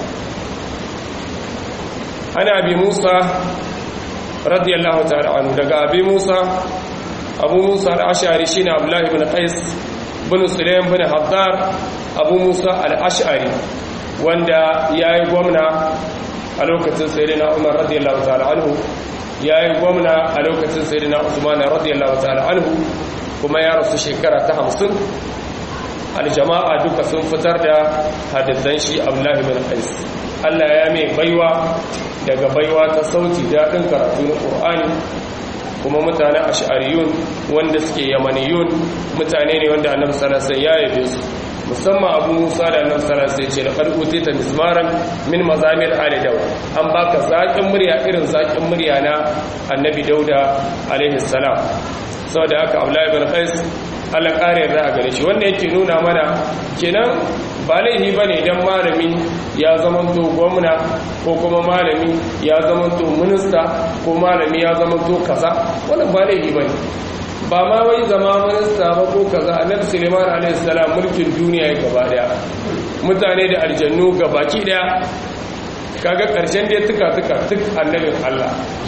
ana bi musa radiyallahu ta'ala anhu daga abi musa abu musa al'ashari shi ne abdullahi bin qais bin sulaim bin haddar abu musa al'ashari wanda ya yi gwamna a lokacin sayidina umar radiyallahu ta'ala anhu ya yi gwamna a lokacin sayidina usman radiyallahu ta'ala anhu kuma ya rasu shekara ta hamsin aljama'a duka sun fitar da hadisan shi abdullahi bin qais Allah ya mai baiwa daga baiwa ta sauti daɗin karatu na ƙur'ani kuma mutane ash'ariyun wanda suke yamaniyun mutane ne wanda annabi sallallahu alaihi ya yabe su musamman abu musa da annabi sallallahu alaihi ce da qarqute ta mizmaran min mazamir ali daud an baka zakin murya irin zakin murya na annabi dauda alaihi salam saboda haka abdullahi bin qais Allah kare da gare shi wanda yake nuna mana kenan ba laifi bane idan malami ya zamanto gwamna ko kuma malami ya zamanto minista ko malami ya zamanto kaza wannan ba laifi bane ba ma wai zama minista ba ko kaza annabi Suleiman alaihi salam mulkin duniya ya gaba daya mutane da aljannu gabaki daya kaga karshen da tuka tuka tuk annabin Allah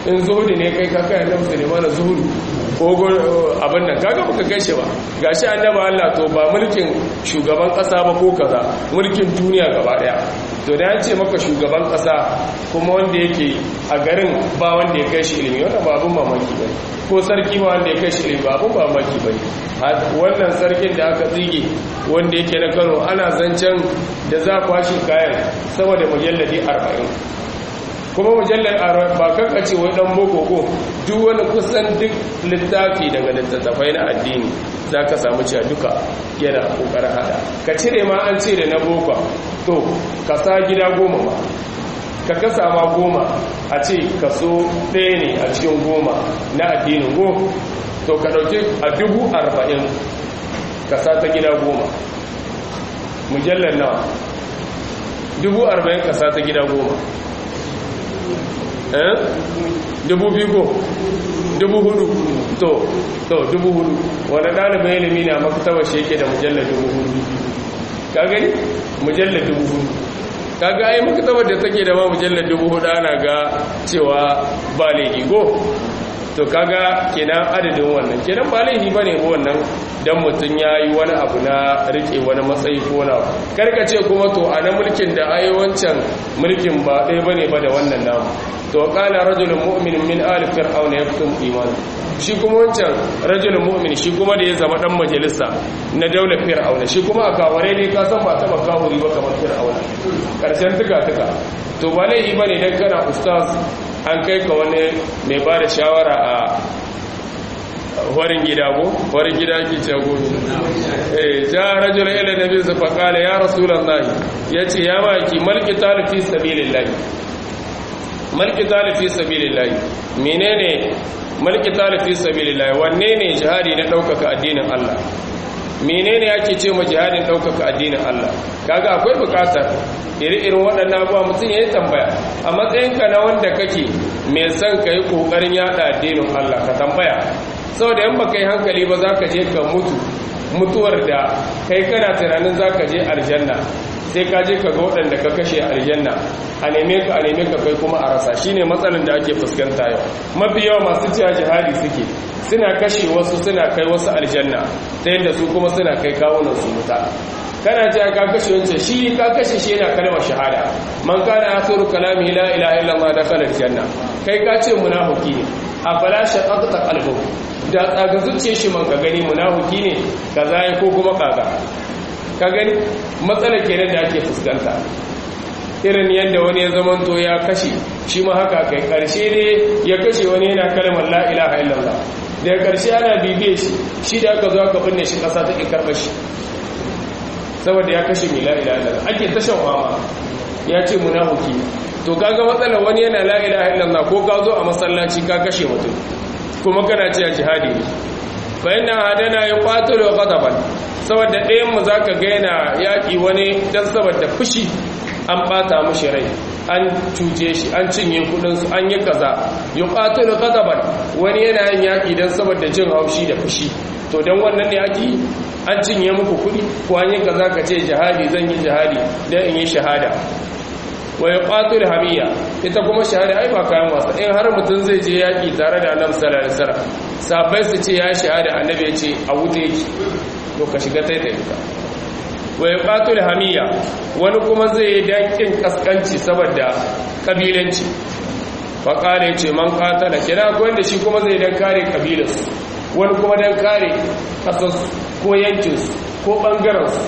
in zuhudu ne kai ka kai annabi Sulaiman zuhudu ko abin nan kaga baka kai shi ba gashi annabi Allah to ba mulkin shugaban kasa ba ko kaza mulkin duniya gaba daya to da ya ce maka shugaban kasa kuma wanda yake a garin ba wanda ya kai shi ilimi wannan ba abin mamaki ba ko sarki ba wanda ya kai shi ilimi ba abin mamaki ba wannan sarkin da aka tsige wanda yake na Kano ana zancen da za kwashi kayan sama da mujalladi 40 kuma mujallar ba kanka ce wai dan boko ko duk wani kusan duk littafi daga littattafai na addini za ka samu cewa duka yana kokarin hada ka cire ma an ce da na boko to ka sa gida goma ma ka kasa ma goma a ce kaso ɗaya ne a cikin goma na addinin go to ka ɗauki a dubu arba'in ka sa ta gida goma mujallar nawa dubu arba'in ka sa ta gida goma dubu biyu ko dubu hudu to to dubu hudu wani ɗalibin ilimi na maktabar shi yake da mujallar dubu hudu ka gani mujallar dubu hudu kaga ai maktabar da take da ma mujallar dubu hudu ana ga cewa ba laifi ko to kaga kenan adadin wannan kenan ba laifi bane ba wannan dan mutum yayi wani abu na rike wani matsayi ko na karkace kuma to a na mulkin da ai wancan mulkin ba ɗaya bane ba da wannan namu to qala rajulun mu'minun min ali fir'auna yaktum iman shi kuma wancan rajulun mu'min shi kuma da ya zama dan majalisa na daular fir'auna shi kuma a kaware ne ka san ba taba kawuri ba kamar fir'auna karshen tuka tuka to ba laifi bane dan kana ustaz an kai ka wani mai ba da shawara a warin gida ko warin gida ke ce gobe eh ja rajul ila nabi sa fa qala ya rasulullahi yace ya maki malki talifi sabilillahi malki talifi sabilillahi menene malki talifi sabilillahi wanne ne jihadi na daukaka addinin Allah menene yake ce ma jihadin daukaka addinin Allah kaga akwai bukatar iri-irin waɗannan abuwa mutum ya yi tambaya a matsayinka na wanda kake mai son ka yi ƙoƙarin yada addinin Allah ka tambaya saboda yan baka yi hankali ba za ka je ka mutu mutuwar da kai kana tunanin za ka je aljanna sai ka je ka ga waɗanda ka kashe aljanna a neme ka a neme ka kai kuma a rasa shine matsalar da ake fuskanta yau mafi yawa masu cewa jihadi suke suna kashe wasu suna kai wasu aljanna ta yadda su kuma suna kai kawunan su wuta kana ce ka kashe wancan shi ka kashe shi yana kalmar shahada man kana akhiru kalami la ilaha illallah dakhala aljanna kai ka ce munafiki ne afala shaqaqta qalbuhu da tsaga zuciye shi man ka gani munafiki ne kaza ya ko kuma kaga ka gani matsala kenan da ake fuskanta irin yadda wani ya zamanto ya kashe shi ma haka kai karshe ne ya kashe wani yana kalmar la ilaha illallah daga karshe ana bibiye shi shi da aka zo aka binne shi kasa take karɓar shi saboda ya kashe mai la'ila illallah ake tashan fama ya ce munafiki to kaga matsalar wani yana la'ila illallah ko ka zo a masallaci ka kashe mutum kuma kana ce jihadi ne bayan na hadana ya kwato da ghadaban saboda ɗayan mu zaka ga yana yaƙi wani dan saboda fushi an bata mushi rai an cuce shi an cinye kudin su an yi kaza yuqatu da ghadaban wani yana yin yaƙi dan saboda jin haushi da fushi to dan wannan ne ake an cinye muku kudi ko an yi kaza ka ce jihadi zan yi jihadi dan in yi shahada wa yuqatil hamiya ita kuma shahada ai ba kayan wasa in har mutum zai je yaki tare da annabi sallallahu alaihi wasallam sabai su ce ya shahada annabi ya ce a wuta yake to ka shiga tai da ita wa yuqatil hamiya wani kuma zai yi dakin kaskanci saboda kabilanci fa kare yace man qatala kina ko wanda shi kuma zai dan kare kabilarsu wani kuma dan kare kasarsu ko yankinsu ko ɓangarensu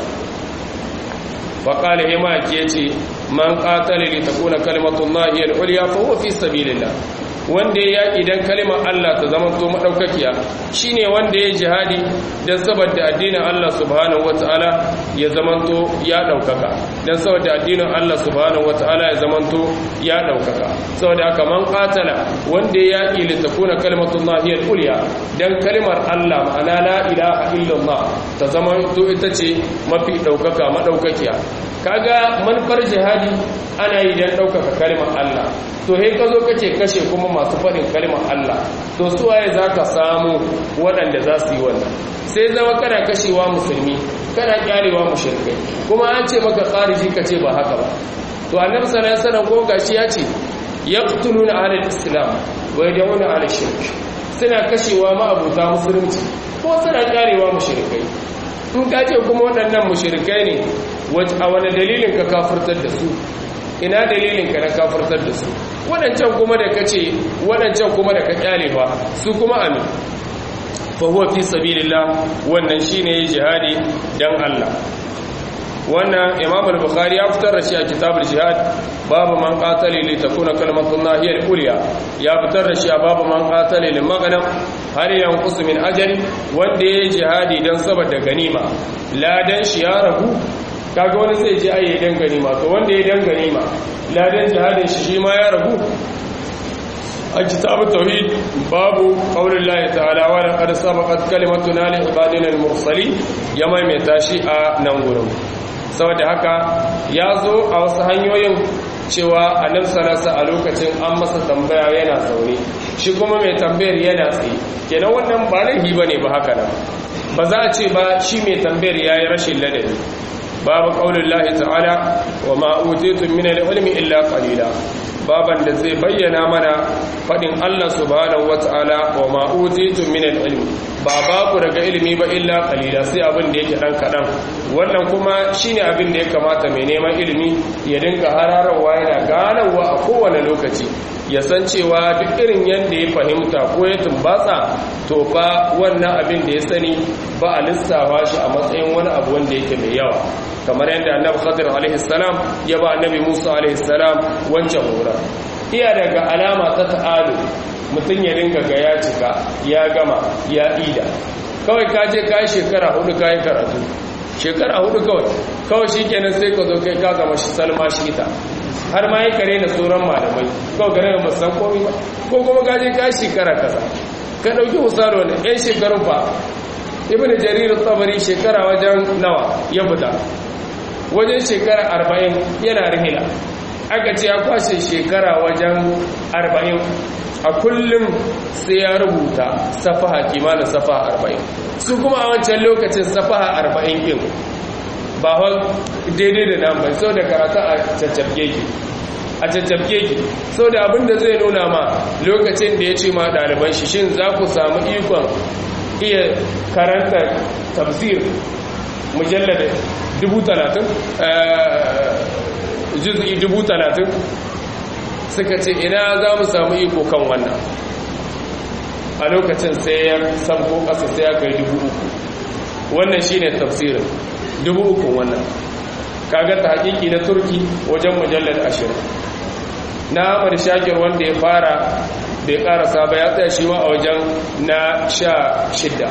faƙali himaki ya ce man ƙatale ne ta kuna kalimatun nahiyar uliya fa huwa fi sabilillah wanda ya yaƙi don kalimar Allah ta zama to maɗaukakiya shi ne wanda ya jihadi don saboda addinin Allah subhanahu wa ta'ala ya zama to ya ɗaukaka don saboda addinin Allah subhanahu wa ta'ala ya zama to ya ɗaukaka saboda haka man ƙatala wanda ya yaƙi littafuna kalimatun nahiyar uliya don kalimar Allah ma'ana la ilaha illallah ta zama to ita ce mafi ɗaukaka maɗaukakiya kaga manufar jihadi ana yi don ɗaukaka kalimar Allah to he ka zo kace kashe kuma masu faɗin kalimar Allah to su waye za ka samu waɗanda za su yi wannan sai zama kana kashewa musulmi kana kyarewa mushrikai kuma an ce maka khariji ka ce ba haka ba to annabi sallallahu alaihi wasallam ko gashi ya ce yaqtuluna ahlal islam wa yad'una ala shirk suna kashewa ma'abuta musulunci ko suna karewa mushrikai in ka ce kuma waɗannan mushrikai ne a wani dalilin ka kafirtar da su ina dalilin ka na kafirtar da su waɗancan kuma da ka ce waɗancan kuma da ka kyale ba su kuma amin fa huwa fi sabilillah wannan shine jihadi dan Allah wannan imam al-bukhari ya fitar da shi a kitabul jihad babu man qatala li takuna kalimatullahi hiya al-ulya ya fitar da shi a babu man qatala li maghnam har yanqus min ajali wanda ya jihadi dan saboda ganima ladan shi ya ragu kaga wani zai je ayi dan ganima to wanda ya dan ganima ladan jihadin shi shi ma ya ragu a kitabu tauhid babu qaulin lahi ta'ala wa laqad sabaqat kalimatuna li ibadina al-mursalin ya maimaita shi a nan gurin saboda haka ya zo a wasu hanyoyin cewa annabi sallallahu a lokacin an masa tambaya yana zaune shi kuma mai tambayar yana tsaye kenan wannan ba laifi bane ba haka nan ba za a ce ba shi mai tambayar yayi rashin ladabi babu qaulin lahi ta'ala wa ma utitum min al-ilmi illa qalila baban da zai bayyana mana fadin Allah subhanahu wata'ala wa ma utitum min al-ilmi ba ba ku daga ilimi ba illa qalila sai abin da yake dan kadan wannan kuma shine abin da ya kamata mai neman ilimi ya dinga hararawa yana ganawa a kowane lokaci ya san cewa duk irin yadda ya fahimta ko ya tumbatsa to fa wannan abin da ya sani ba a lissafa shi a matsayin wani abu wanda yake mai yawa kamar yadda annabi khadir alaihi salam ya ba annabi musa alaihi salam wancan hura iya daga alama ta ta'alu mutum ya dinga ga ya cika ya gama ya ida kawai ka je ka yi shekara hudu ka yi karatu shekara hudu kawai kawai shi kenan sai ka zo kai ka gama shi salma shi ita har ma yi kare da sauran malamai kawai gane da musan komi ba ko kuma ka je ka yi shekara kasa ka ɗauki misali wani yan shekarun fa ibn jarir tsabari shekara wajen nawa ya fita wajen shekara arba'in yana rihila aka ce ya kwashe shekara wajen arba'in a kullum sai ya rubuta safaha kimanin safaha arba'in su kuma a wancan lokacin safaha arba'in ɗin ba hau daidai da nan bai sau da karata a caccabke ki a caccabke ki sau da abinda zai nuna ma lokacin da ya ce ma ɗaliban shi shin za ku samu ikon iya karanta tafsir mujallar dubu talatin juz'i dubu talatin suka ce ina za mu samu iko kan wannan a lokacin sai ya sabko ƙasa sai ya kai dubu uku wannan shi ne tafsirin dubu uku wannan kaga ta hakiki na turki wajen mujallar ashirin na amur shakir wanda ya fara bai karasa ba ya tsaya shi ma a wajen na sha shidda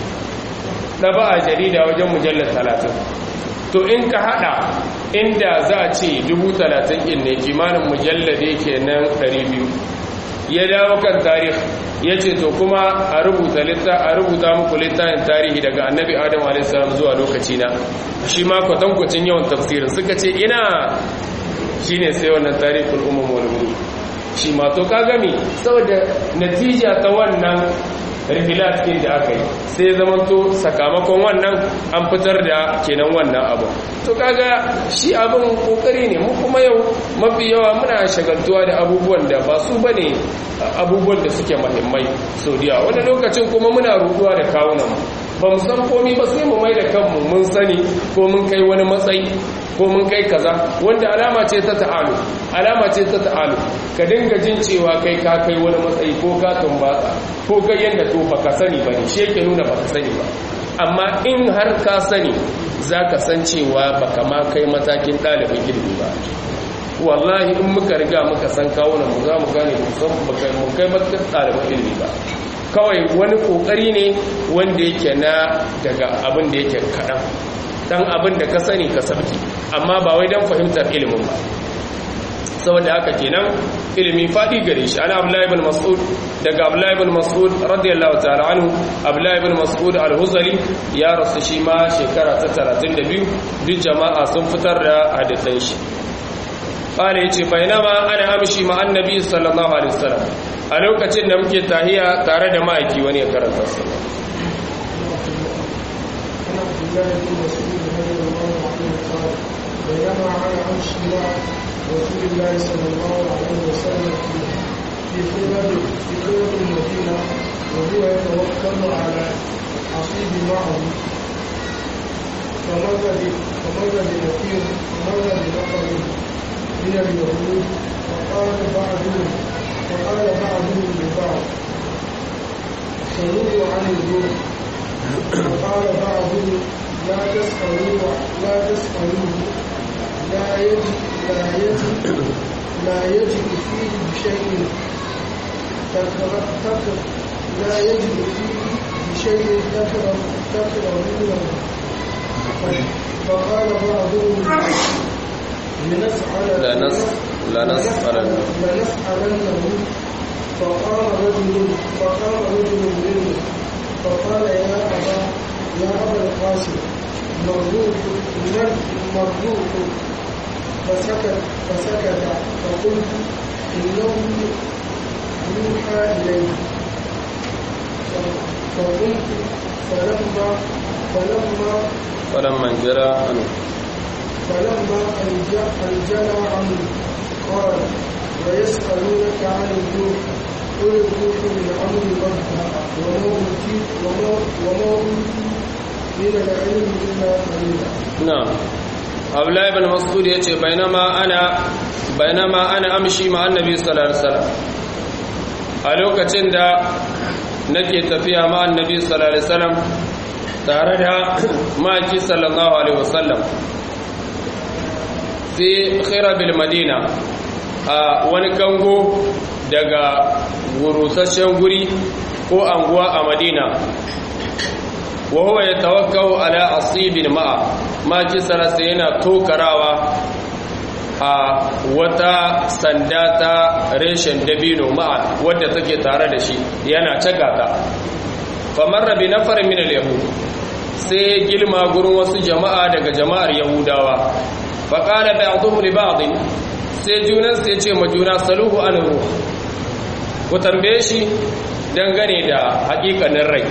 na ba a jarida wajen mujallar talatin to in ka hada inda za a ce dubu talatin in ne kimanin mujallade ke nan ɗari biyu ya dawo kan tarih ya ce to kuma a rubuta a rubuta muku littafin tarihi daga annabi adam a.s. zuwa lokaci na shi ma kwatankwacin yawan tafsirin suka ce ina shi ne sai wannan tarihul umar wani shi ma to ka gami saboda natija ta wannan rihilat ɗin da aka yi sai zamanto sakamakon wannan an fitar da kenan wannan abu to kaga shi abin kokari ne mu kuma yau mafi yawa muna shagaltuwa da abubuwan da ba su bane abubuwan da suke muhimmai sau da wani lokacin kuma muna ruduwa da kawunan ba mu san komi ba sai mu mai da kanmu mun sani ko mun kai wani matsayi ko mun kai kaza wanda alama ce ta ta'alu alama ce ta ta'alu ka dinga jin cewa kai ka kai wani matsayi ko ka tumbatsa ko kai yanda to baka sani ba ne shi yake nuna baka sani ba amma in har ka sani za ka san cewa baka ma kai matakin ɗalibin ilimi ba wallahi in muka riga muka san kawunan mu za mu gane mun kai matakin ɗalibin ilimi ba kawai wani kokari ne wanda yake na daga abin da yake kaɗan dan abin da ka sani ka sabki amma ba wai dan fahimtar ilimin ba saboda haka kenan ilimi fadi gare shi ana abdullahi ibn mas'ud daga abdullahi ibn mas'ud radiyallahu ta'ala anhu abdullahi ibn mas'ud al-huzali ya rasu shi ma shekara ta 32 duk jama'a sun fitar da hadisan shi qala yace bainama ana amshi ma annabi sallallahu alaihi wasallam a lokacin da muke tahiya tare da ma'aiki wani ya karanta su بينما على عرش الله رسول الله صلى الله عليه وسلم في خلال في خلال المدينة وهو يتوكل على عصيب معه فمر فمر بنفير فمر بنفر من اليهود فقال بعضهم فقال بعضهم لبعض سلوه عن الجوع وقال بعضهم لا تسألوه لا تسألوه لا يجد لا يجد لا يجد فيه بشيء تكره لا يجد فيه بشيء تكره تكرهونه فقال بعضهم لنسأل لنس- لنسألنه. لنسألنه فقام رجل فقام رجل منه فقال يا أبا يا أبا القاسم مرزوق مرزوق فسكت فسكت فقلت إنه يوحى إليه فقمت فلما فلما فلما جرى عنه فلما أنجلى عنه قال ويسألونك عن الروح قل الروح من أمر ربها وما أوتيت وما وما أوتي من العلم إلا قليلا na'am abdullahi ibn mas'ud yace bainama ana bainama ana amshi ma annabi sallallahu alaihi wasallam a lokacin da nake tafiya ma annabi sallallahu alaihi wasallam tare da maki sallallahu alaihi wasallam fi khirabil madina a wani kango daga gurusasshen guri ko anguwa a madina wa huwa yatawakkau ala asibin ma'a ma kisara sai yana tokarawa a wata sanda ta reshen dabino ma'a wadda take tare da shi yana cagata famarra bi nafarin min al-yahud sai gilma gurin wasu jama'a daga jama'ar yahudawa faqala ba'dhum li ba'd sai junan sai ce ma juna saluhu an ruh ku tambaye shi dangane da hakikanin rai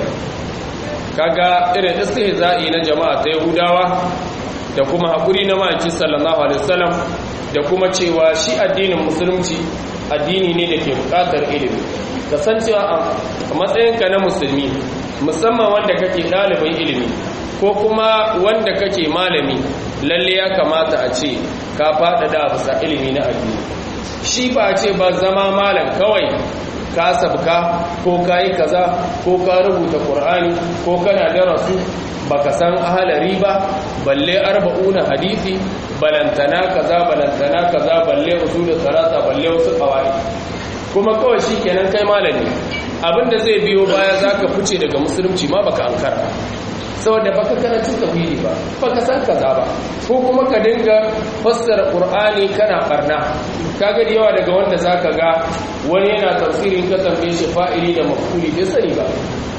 kaga irin istihza'i na jama'a ta Yahudawa da kuma hakuri na maki sallallahu alaihi wasallam da kuma cewa shi addinin musulunci addini ne da ke bukatar ilimi kasancewa a matsayinka na musulmi musamman wanda kake ɗalibin ilimi ko kuma wanda kake malami lalle ya kamata a ce ka faɗaɗa bisa ilimi na addini shi ba a ce ba zama malam kawai ka sabka ko ka yi kaza ko ka rubuta ƙur'ani ko kana darasu baka san ahalari ba balle arba'una hadisi balantana kaza balantana kaza balle usul salata balle wasu qawaid kuma kawai shikenan kai malami abinda zai biyo baya zaka fice daga musulunci ma baka ankara saboda baka karanta tauhidi ba baka san kaza ba ko kuma ka dinga fassara qur'ani kana barna kaga da yawa daga wanda zaka ga wani yana tafsirin ka tambaye shi fa'ili da maf'uli bai sani ba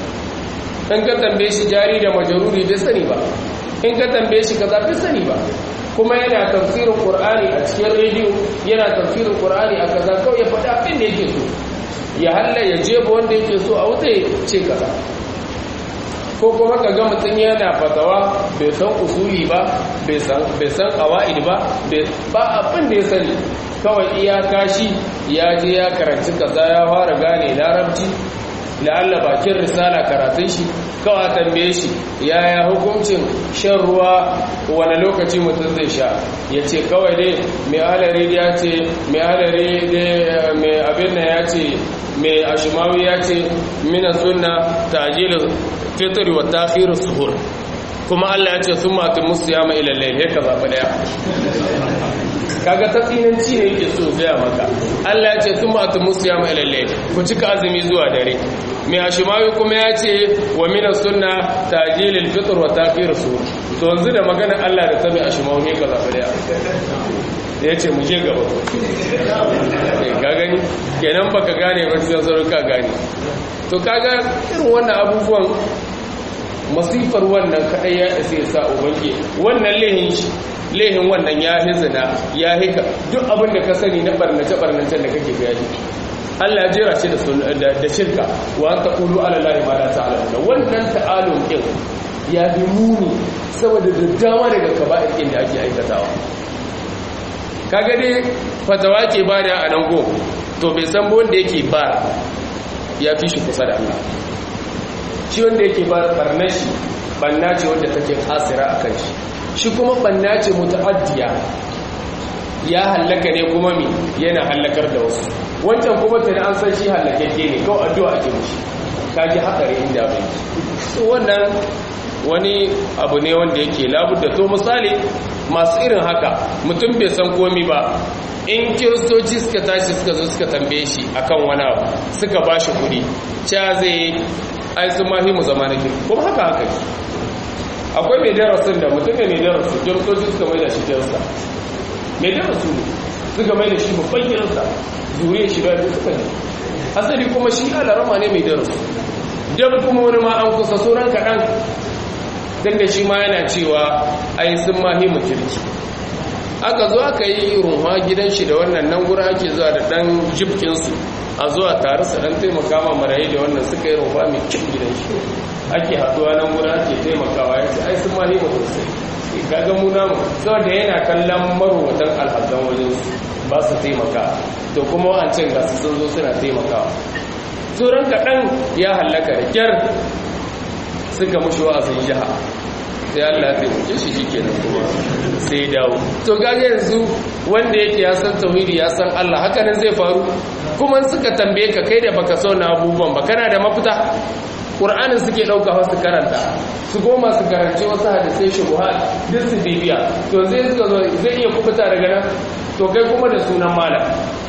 in ka tambaye shi jari da majaruri bai sani ba in ka tambaye shi kaza bai sani ba kuma yana tafsirin qur'ani a cikin rediyo yana tafsirin qur'ani a kaza kawai ya faɗa abin da yake so ya halla ya jeba wanda yake so a wuta ya ce kaza ko kuma ka ga mutum yana fatawa bai san usuli ba bai san qawaid ba ba abin da ya sani kawai iyaka shi ya je ya karanci kaza ya fara gane larabci la'alla bakin risala karatun shi kawai tambaye shi yaya hukuncin shan ruwa wani lokaci mutum zai sha ya ce kawai dai mai alari ya ce mai alari mai abin da ya ce mai ashimawi ya ce mina suna tajilin fitri wa takhiru suhur kuma Allah ya ce sun matu musu ya mai ilallai ne ka zaɓi ɗaya kaga ta tsinanci ne yake so gaya maka Allah ya ce sun matu musu ya mai ilallai ku cika azumi zuwa dare mai ashimawi kuma ya ce wa mina sunna tajilil fitr wa takhir su to yanzu da magana Allah da ta mai ashimawi ne ka zaɓi ɗaya ya ce mu je gaba ka gani kenan baka gane ba sai sauran ka gane to kaga irin wannan abubuwan masifar wannan kadai ya isa ya sa ubangi wannan lehin shi lehin wannan ya hizina ya hika duk abin da ka sani na barnace barnace da kake bayani Allah ya jera shi da da shirka wa an taqulu ala allahi ma la ta'lamun wannan ta'alum din ya bi muni saboda da dama daga kaba'ir din da ake aikatawa kaga dai fatawa ke ba da a nan go to bai san wanda yake ba ya fi shi kusa da Allah shi wanda yake ba barnar shi banna ce wanda take kasira a kan shi shi kuma banna ce muta'addiya ya hallaka ne kuma mi yana hallakar da wasu wancan kuma tana an san shi hallakakke ne kawai addu'a ake mishi kaji hatsari inda bai so wannan wani abu ne wanda yake labudda to misali masu irin haka mutum bai san komi ba in kiristoci suka tashi suka zo suka tambaye shi akan wani abu suka ba shi kudi cewa zai ai sun mahi mu zama na kirki kuma haka haka ki akwai mai darasin da mutum ne mai darasu kiristoci suka mai da shi kirista mai darasu ne suka mai da shi babban kirista zuriya shi da suka ne asali kuma shi alarama ne mai darasu dan kuma wani ma an kusa sauran kaɗan don da shi ma yana cewa ai sun mahi mu kirki aka zo aka yi runwa gidan shi da wannan nan gura ake zuwa da ɗan jibkinsu a zuwa tare su ɗan taimaka ma marayi da wannan suka yi runwa mai kyan gidan shi ake haɗuwa nan gura ake taimakawa ya ce ai sun mahi mu sosai kaga mu namu saboda yana kallon marowatan alhazan wajen su ba su taimaka to kuma wa'ancin ga su sun zo suna taimakawa tsoron kaɗan ya hallaka da kyar suka mushi wa'azin jiha sai Allah ya taimake shi shikenan kuma sai dawo to gage yanzu wanda yake ya san tauhidi ya san Allah haka nan zai faru kuma suka tambaye ka kai da baka so na abubuwan ba kana da mafita Qur'anin suke dauka wasu karanta su goma su karanci wasu hadisai shubuhat duk su bibiya to zai suka zo zai iya kubuta daga nan to kai kuma da sunan malam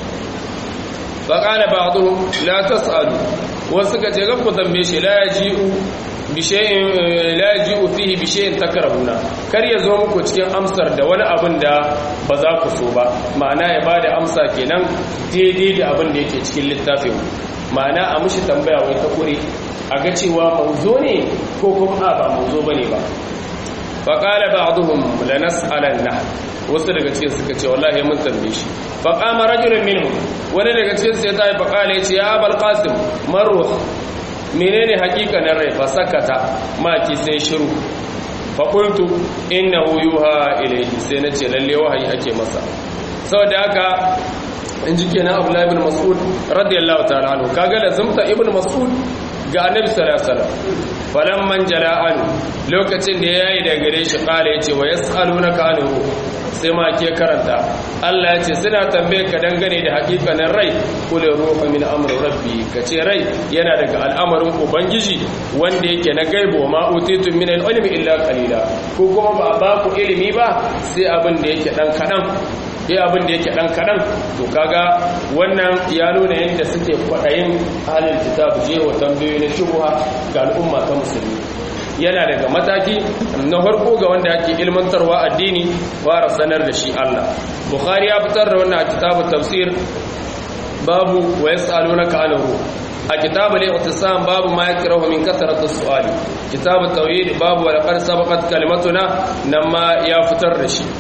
فقال بعضهم لا تسألوا وسكا تغفو ذنبي لا يجيء بشيء لا يجيء فيه بشيء تكرهuna kar ya zo muku cikin amsar da wani abin da ba za ku so ba ma'ana ya bada amsa kenan daidai da abin da yake cikin littafin ma'ana a mushi tambaya wai ta kure a ga cewa mauzo ne ko kuma ba mauzo bane ba faqala ba'dhum lanas'alanna wasu daga cikin suka ce wallahi mun tambaye shi fa qama rajulun minhum wani daga cikin su ya tayi fa qala yace ya abul qasim marruh menene hakikanin rai fa sakata ma ki sai shiru fa qultu innahu yuha ilayhi sai nace lalle wahayi ake masa saboda haka in ji kenan abdullahi ibn mas'ud radiyallahu ta'ala anhu kaga lazumta ibn mas'ud ga annabi sallallahu alaihi wasallam falamman jala'an lokacin da yayi da gare shi kala yace wa yas'alunaka anhu sai ma ke karanta Allah yace suna tambaye ka dangane da hakikanin rai kul ruhu min amri rabbi kace rai yana daga al'amarin ubangiji wanda yake na gaibo ma utitu min al-ilmi illa qalila ko kuma ba ba ku ilimi ba sai abin da yake dan kadan sai abin da yake dan kadan to kaga wannan ya nuna yadda suke kwadayin halin kitab je wa tambayoyi na shubha ga al'umma ta musulmi yana daga mataki na farko ga wanda ake ilmantarwa addini fara sanar da shi Allah bukhari ya fitar da wannan kitabut tafsir babu wa yasalunaka anhu a kitabu al-i'tisam babu ma yakrahu min kathrati as-su'al kitabu tawhid babu wa laqad sabaqat kalimatuna nan ma ya fitar da shi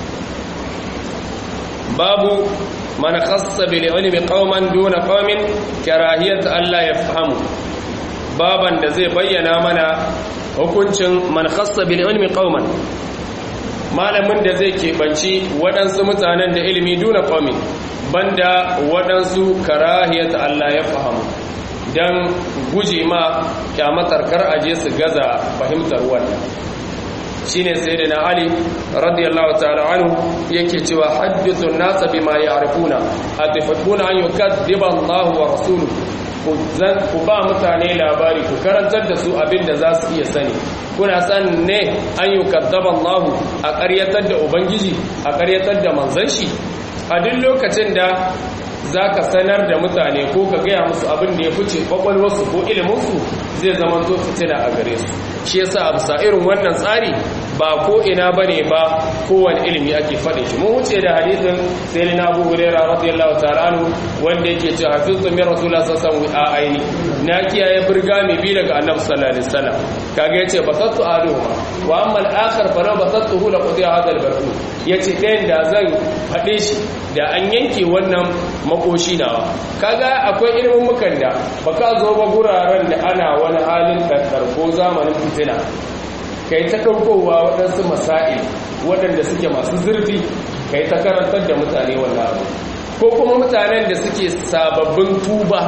babu man khassa bil ilmi qauman duna qaumin karahiyat alla yafhamu baban da zai bayyana mana hukuncin man khassa bil ilmi qauman malamin da zai keɓanci waɗansu mutanen da ilimi duna qaumin banda waɗansu karahiyat Allah ya fahamu dan guje ma kyamatar kar aje su gaza fahimtar wannan shine sayyidina ali radiyallahu ta'ala anhu yake cewa hadithu an-nas bima ya'rifuna atifatuna an yukaddiba Allah wa rasuluhu ku ba mutane labari ku karantar da su abin da za su iya sani kuna san ne an yi kaddaban lahu a ƙaryatar da ubangiji a ƙaryatar da manzan shi a duk lokacin da za ka sanar da mutane ko ka gaya musu abin da ya fice kwakwalwarsu ko iliminsu zai zama to fitina a gare su shi yasa a bisa irin wannan tsari ba ko ina bane ba kowane ilimi ake faɗin shi mun wuce da hadisin sai na Abu Hurairah radiyallahu ta'ala anhu wanda yake cewa hafiztu min rasulullah sallallahu alaihi wasallam aini na kiyaye burga mai bi daga annabi sallallahu alaihi wasallam kaga yace basattu aluhuma wa amma al-akhar fa law basattuhu la qudiya hadha al-barqu yace ɗayan da zan faɗe shi da an yanke wannan makoshi nawa kaga akwai ilimin mukan da baka zo ba guraren da ana wani halin ɗanɗar ko zamanin fitina kai ta ɗaukowa waɗansu masa'il waɗanda suke masu zurfi kai ta karantar da mutane wannan abu ko kuma mutanen da suke sababbin tuba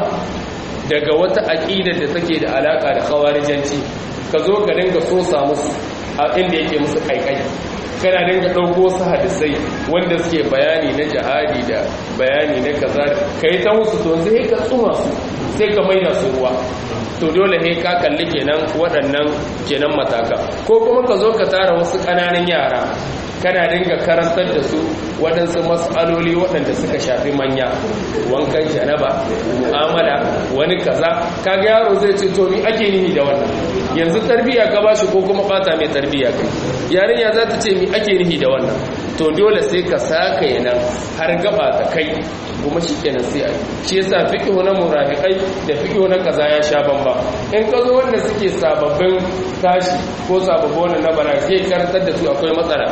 daga wata aƙidar da take da alaƙa da khawarijanci ka zo ka dinga so samu a inda yake musu kaikai kana dinga ɗauko su hadisai wanda suke bayani na jihadi da bayani na kaza ka yi ta musu to sai ka tsuma su sai ka maida su ruwa to dole ne ka kalli kenan waɗannan kenan mataka ko kuma ka zo ka tara wasu ƙananan yara kana dinga karantar da su waɗansu matsaloli waɗanda suka shafi manya wankan janaba mu'amala wani kaza kaga yaro zai ce to mi ake nihi da wannan yanzu tarbiya ka bashi ko kuma bata mai tarbiya kai yarinya za ta ce mi ake nihi da wannan to dole sai ka saka yanan har gaba ta kai kuma shi kenan sai ai shi yasa fiqhu na murafiqai da fiqhu na kaza ya sha bamba in ka zo wanda suke sababbin tashi ko sababbin na bara sai karantar da su akwai matsala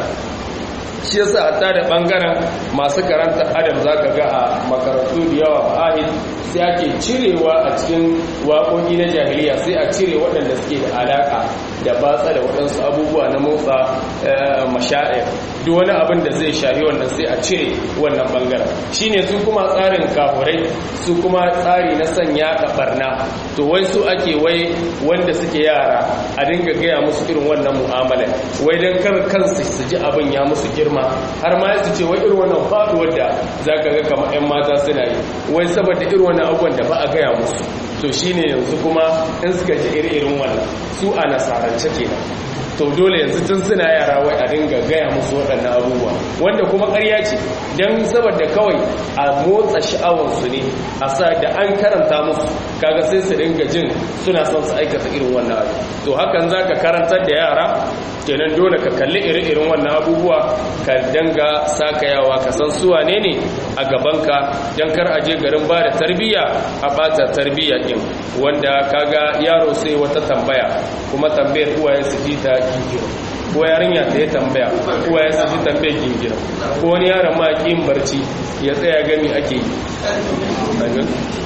shi yasa hatta da bangaren masu karanta adam zaka ga a makarantu da yawa ahid sai ake cirewa a cikin waƙoƙi na jahiliya sai a cire waɗanda suke da alaƙa da batsa da waɗansu abubuwa na motsa masha'ir duk wani abin da zai shahi wannan sai a cire wannan bangaren shine su kuma tsarin kafurai su kuma tsari na sanya da barna to wai su ake wai wanda suke yara a dinga gaya musu irin wannan mu'amala wai dan kar kansu su ji abin ya musu girma har ma su ce wai irin wannan faduwar da zaka ga kamar ƴan mata suna yi wai saboda irin wannan abubuwan da ba a gaya musu to shine yanzu kuma in suka ji irin wannan su a nasarance kenan to dole yanzu tun suna yara wai a dinga gaya musu waɗannan abubuwa wanda kuma ƙarya ce don saboda kawai a motsa sha'awarsu ne a sa da an karanta musu kaga sai su dinga jin suna son su aikata irin wannan abu to hakan za ka karantar da yara kenan dole ka kalli iri-irin wannan abubuwa ka danga sakayawa ka san su wane ne a gabanka don kar a je garin ba da tarbiyya a ɓata tarbiyya ɗin wanda kaga yaro sai wata tambaya kuma tambayar uwaye su ji ta gingiro ko yarinya ta yi tambaya uwaye su ji tambayar gingiro ko wani yaron ma ƙin barci ya tsaya gami ake yi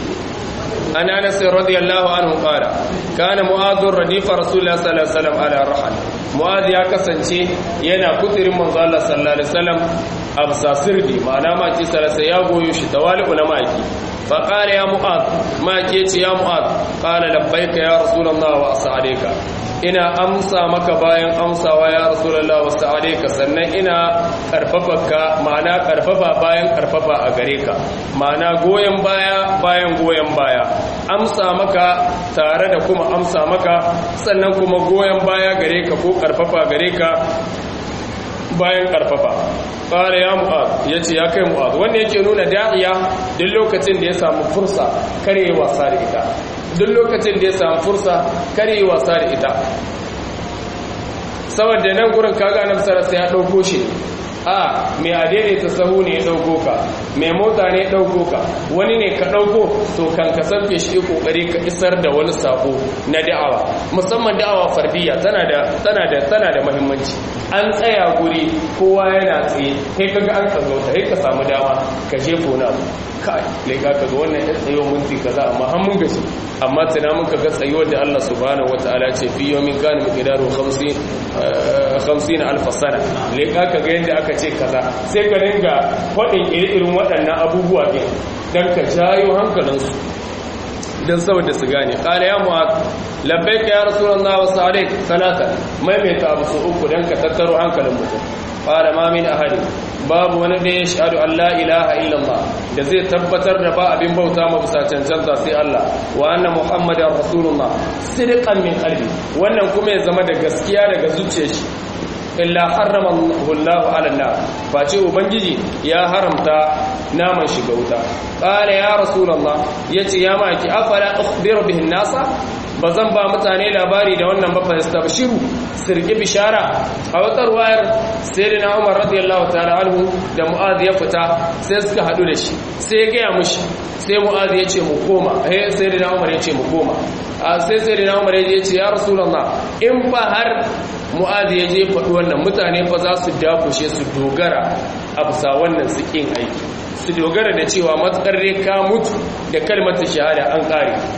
عن انس رضي الله عنه قال كان معاذ رديف رسول الله صلى الله عليه وسلم على الرحل معاذ ya kasance yana kudirin manzo Allah sallallahu alaihi wasallam absa sirdi ma'ana ma ce salasa ya goyo shi tawali'u na maki fa qala ya mu'adh ma ke ce ya mu'adh qala labbaika ya rasulullah wa as'alayka ina amsa maka bayan amsawa ya rasulullah wa as'alayka sannan ina karfafa ma'ana karfafa bayan karfafa a gare ka ma'ana goyen baya bayan goyen baya amsa maka tare da kuma amsa maka sannan kuma goyon baya gare ka ko karfafa gare ka bayan karfafa ƙara ya mu'ad ya ce ya kai mu'ad wanda yake nuna da'iya duk lokacin da ya samu fursa kare wasa da ita duk lokacin da ya samu fursa kare wasa da ita saboda nan gurin kaga nan sarasa ya ɗauko shi a mai adaidaita sahu ne ya ɗauko ka mai mota ne ya ɗauko ka wani ne ka ɗauko to kan ka sanfe shi kokari ka isar da wani sako na da'awa musamman da'awa fardiya tana da tana da tana da muhimmanci an tsaya guri kowa yana tsaye kai kaga an kazauta kai ka samu dama ka je gona kai lai ka ga wannan ya tsayo minti kaza amma har mun gashi amma tana mun kaga tsayo da Allah subhanahu wataala ce fi yawmin kana miqdaru 50 50 alf sana lai ka ga yanda aka ce kaza sai ka dinga faɗin irin waɗannan abubuwa ɗin don ka jayo hankalinsu don saboda su gane ƙara ya mu'ad labbai ka ya rasulun na wasu alaik talata maimaita abu su uku don ka tattaro hankalin mutum ƙara mamin ahadi babu wani da ya shaɗu Allah ilaha illallah da zai tabbatar da ba abin bauta ma bisa cancanta sai Allah wa anna muhammadar rasulullah sidqan min qalbi wannan kuma ya zama da gaskiya daga zuciyar shi illa harrama Allahu ala nar face ubangiji ya haramta naman shiga wuta qala ya rasulullah yace ya maki afala ukhbiru bihi nasa bazan ba mutane labari da wannan ba fa yastabshiru sirki bishara a wata ruwayar sayyidina Umar radiyallahu ta'ala anhu da Mu'adh ya fita sai suka hadu da shi sai ya gaya mushi sai Mu'adh ya ce mu koma eh sayyidina Umar ya ce mu koma a sai sayyidina Umar ya ce ya rasulullah in fa har Mu'adh ya je faɗi wannan mutane fa za su dakushe su dogara a bisa wannan su kin aiki su dogara da cewa matsar ka mutu da kalmar shahada an kare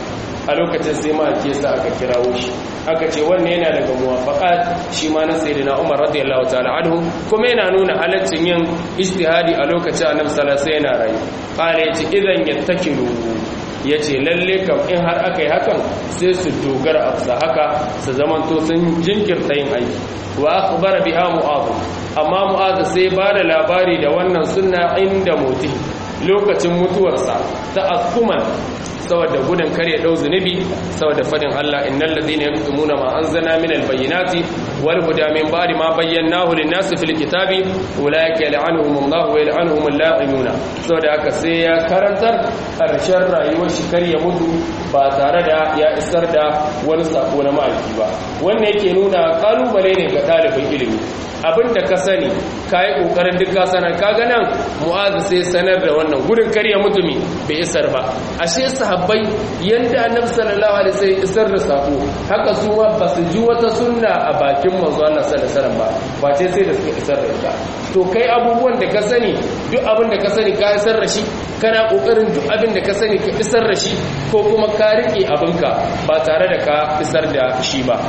a lokacin sai ma ake sa aka kirawo shi aka ce wannan yana daga muwafaqat shi ma na sayyidina Umar radiyallahu ta'ala anhu kuma yana nuna halaccin yin ijtihadi a lokacin Annabi sallallahu alaihi wasallam yana rayu qala yace idan yattakilu yace lalle kam in har aka yi hakan sai su dogara a haka su zamanto sun jinkirta yin aiki wa akhbara biha mu'adh amma mu'adh sai ba da labari da wannan sunna inda muti lokacin mutuwarsa ta akuman saboda gudun kare dau zunubi saboda fadin Allah innal ladina yaktumuna ma anzalna minal bayyinati wal huda min ba'di ma bayyanahu lin-nasi fil kitabi ulaika yal'anuhumullahu wa yal'anuhumul la'inuna saboda haka sai ya karantar karshen rayuwar shi kar ya mutu ba tare da ya isar da wani sako na ma'aiki ba wannan yake nuna kalubale ne ga ɗalibin ilimi abin da ka sani ka yi ƙoƙarin duk ka sanar ka ganan mu'azu sai sanar da wannan gudun karya mutumi bai isar ba ashe sahabbai yanda annabi sallallahu alaihi wasallam isar da sako haka su ma ba su ji wata sunna a bakin manzo Allah sallallahu alaihi wasallam ba ba ce sai da suka isar da ita to kai abubuwan da ka sani duk abin da ka sani ka isar da shi kana ƙoƙarin duk abin da ka sani ka isar da shi ko kuma ka rike abinka ba tare da ka isar da shi ba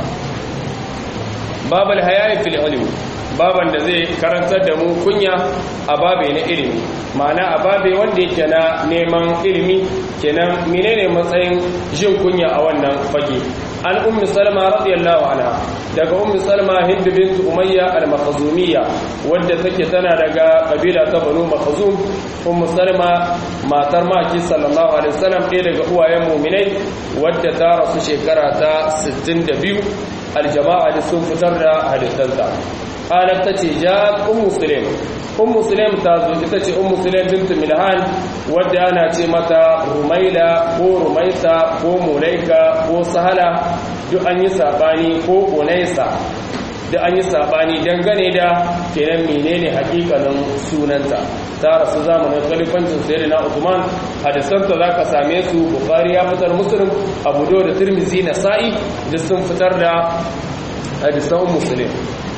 babal hayayi fil ilmi baban da zai karantar da mu kunya a babe na ilimi ma'ana a babe wanda yake na neman ilimi kenan menene matsayin jin kunya a wannan fage an ummi salma radiyallahu anha daga ummi salma hind bint umayya al-makhzumiyya wadda take tana daga kabila ta banu makhzum ummu salma matar maki sallallahu alaihi wasallam ɗaya daga uwayen mu'minai wadda ta rasu shekara ta 62 aljama'a da sun fitar da hadisanta qalat tace ja'at ummu sulaim ummu sulaim ta zo ita ce ummu sulaim bint milhan wadda ana ce mata rumaila ko rumaisa ko mulaika ko sahala duk an yi sabani ko unaisa da an yi sabani dangane da kenan menene hakikanin sunanta ta rasu zamanin khalifancin sayyidina Uthman hadisanta zaka same su Bukhari ya fitar Muslim Abu Dawud da Tirmidhi Nasa'i da sun fitar da hadisan Muslim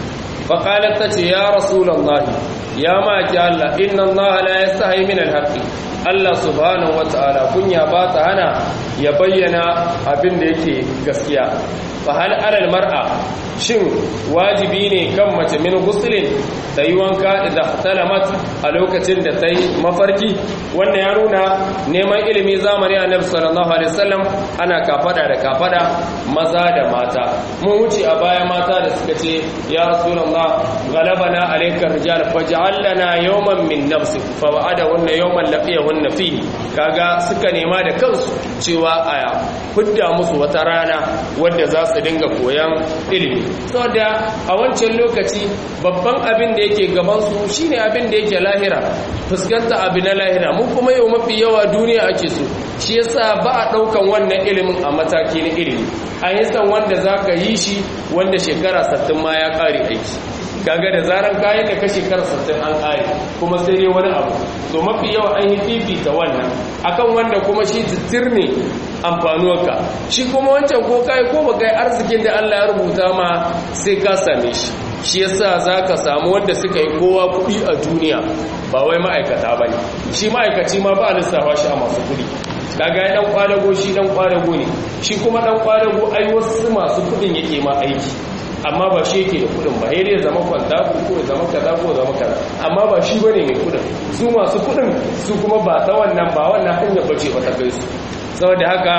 fa qalat tace ya rasulullahi ya ma ki Allah inna Allah la yastahi min al-haqqi Allah subhanahu wata'ala kunya ba ta hana ya bayyana abin da yake gaskiya fa hal alal mar'a shin wajibi ne kan mace min guslin ta yi wanka idan talamat a lokacin da ta yi mafarki wannan ya nuna neman ilimi zamani a nabi sallallahu alaihi wasallam ana kafada da kafada maza da mata mun wuce a baya mata da suka ce ya rasulullah galabana alayka rijal faj'al lana yawman min nafsik fa wa'ada wannan yawman laqiyahunna fi kaga suka nema da kansu cewa aya hudda musu wata rana wadda za su dinga koyan ilimi saboda a wancan lokaci babban abin da yake gabansu shine abin da yake lahira fuskanta abu na lahira mun kuma yau mafi yawa duniya ake so shi yasa ba a ɗaukan wannan ilimin a mataki na ilimi a yi san wanda za ka yi shi wanda shekara sattin ma ya ƙare aiki kaga da zaran kayan da ka shekara sattin an ƙare kuma sai dai wani abu to mafi yawa an yi fifita wannan akan wanda kuma shi titir ne amfanuwarka shi kuma wancan ko kai ko ba kai arzikin da Allah ya rubuta ma sai ka same shi shi yasa zaka samu wanda suka yi kowa kuɗi a duniya ba wai ma'aikata bane shi ma'aikaci ma ba lissafa shi a masu kuɗi kaga dan kwadago shi dan kwadago ne shi kuma dan kwadago ai wasu masu kuɗin yake ma aiki amma ba shi yake da kudin ba ya zama kwanta ko ya zama kaza ko zama kaza amma ba shi bane mai kudin su masu kudin su kuma ba ta wannan ba wannan hanyar bace ba ta kai su saboda haka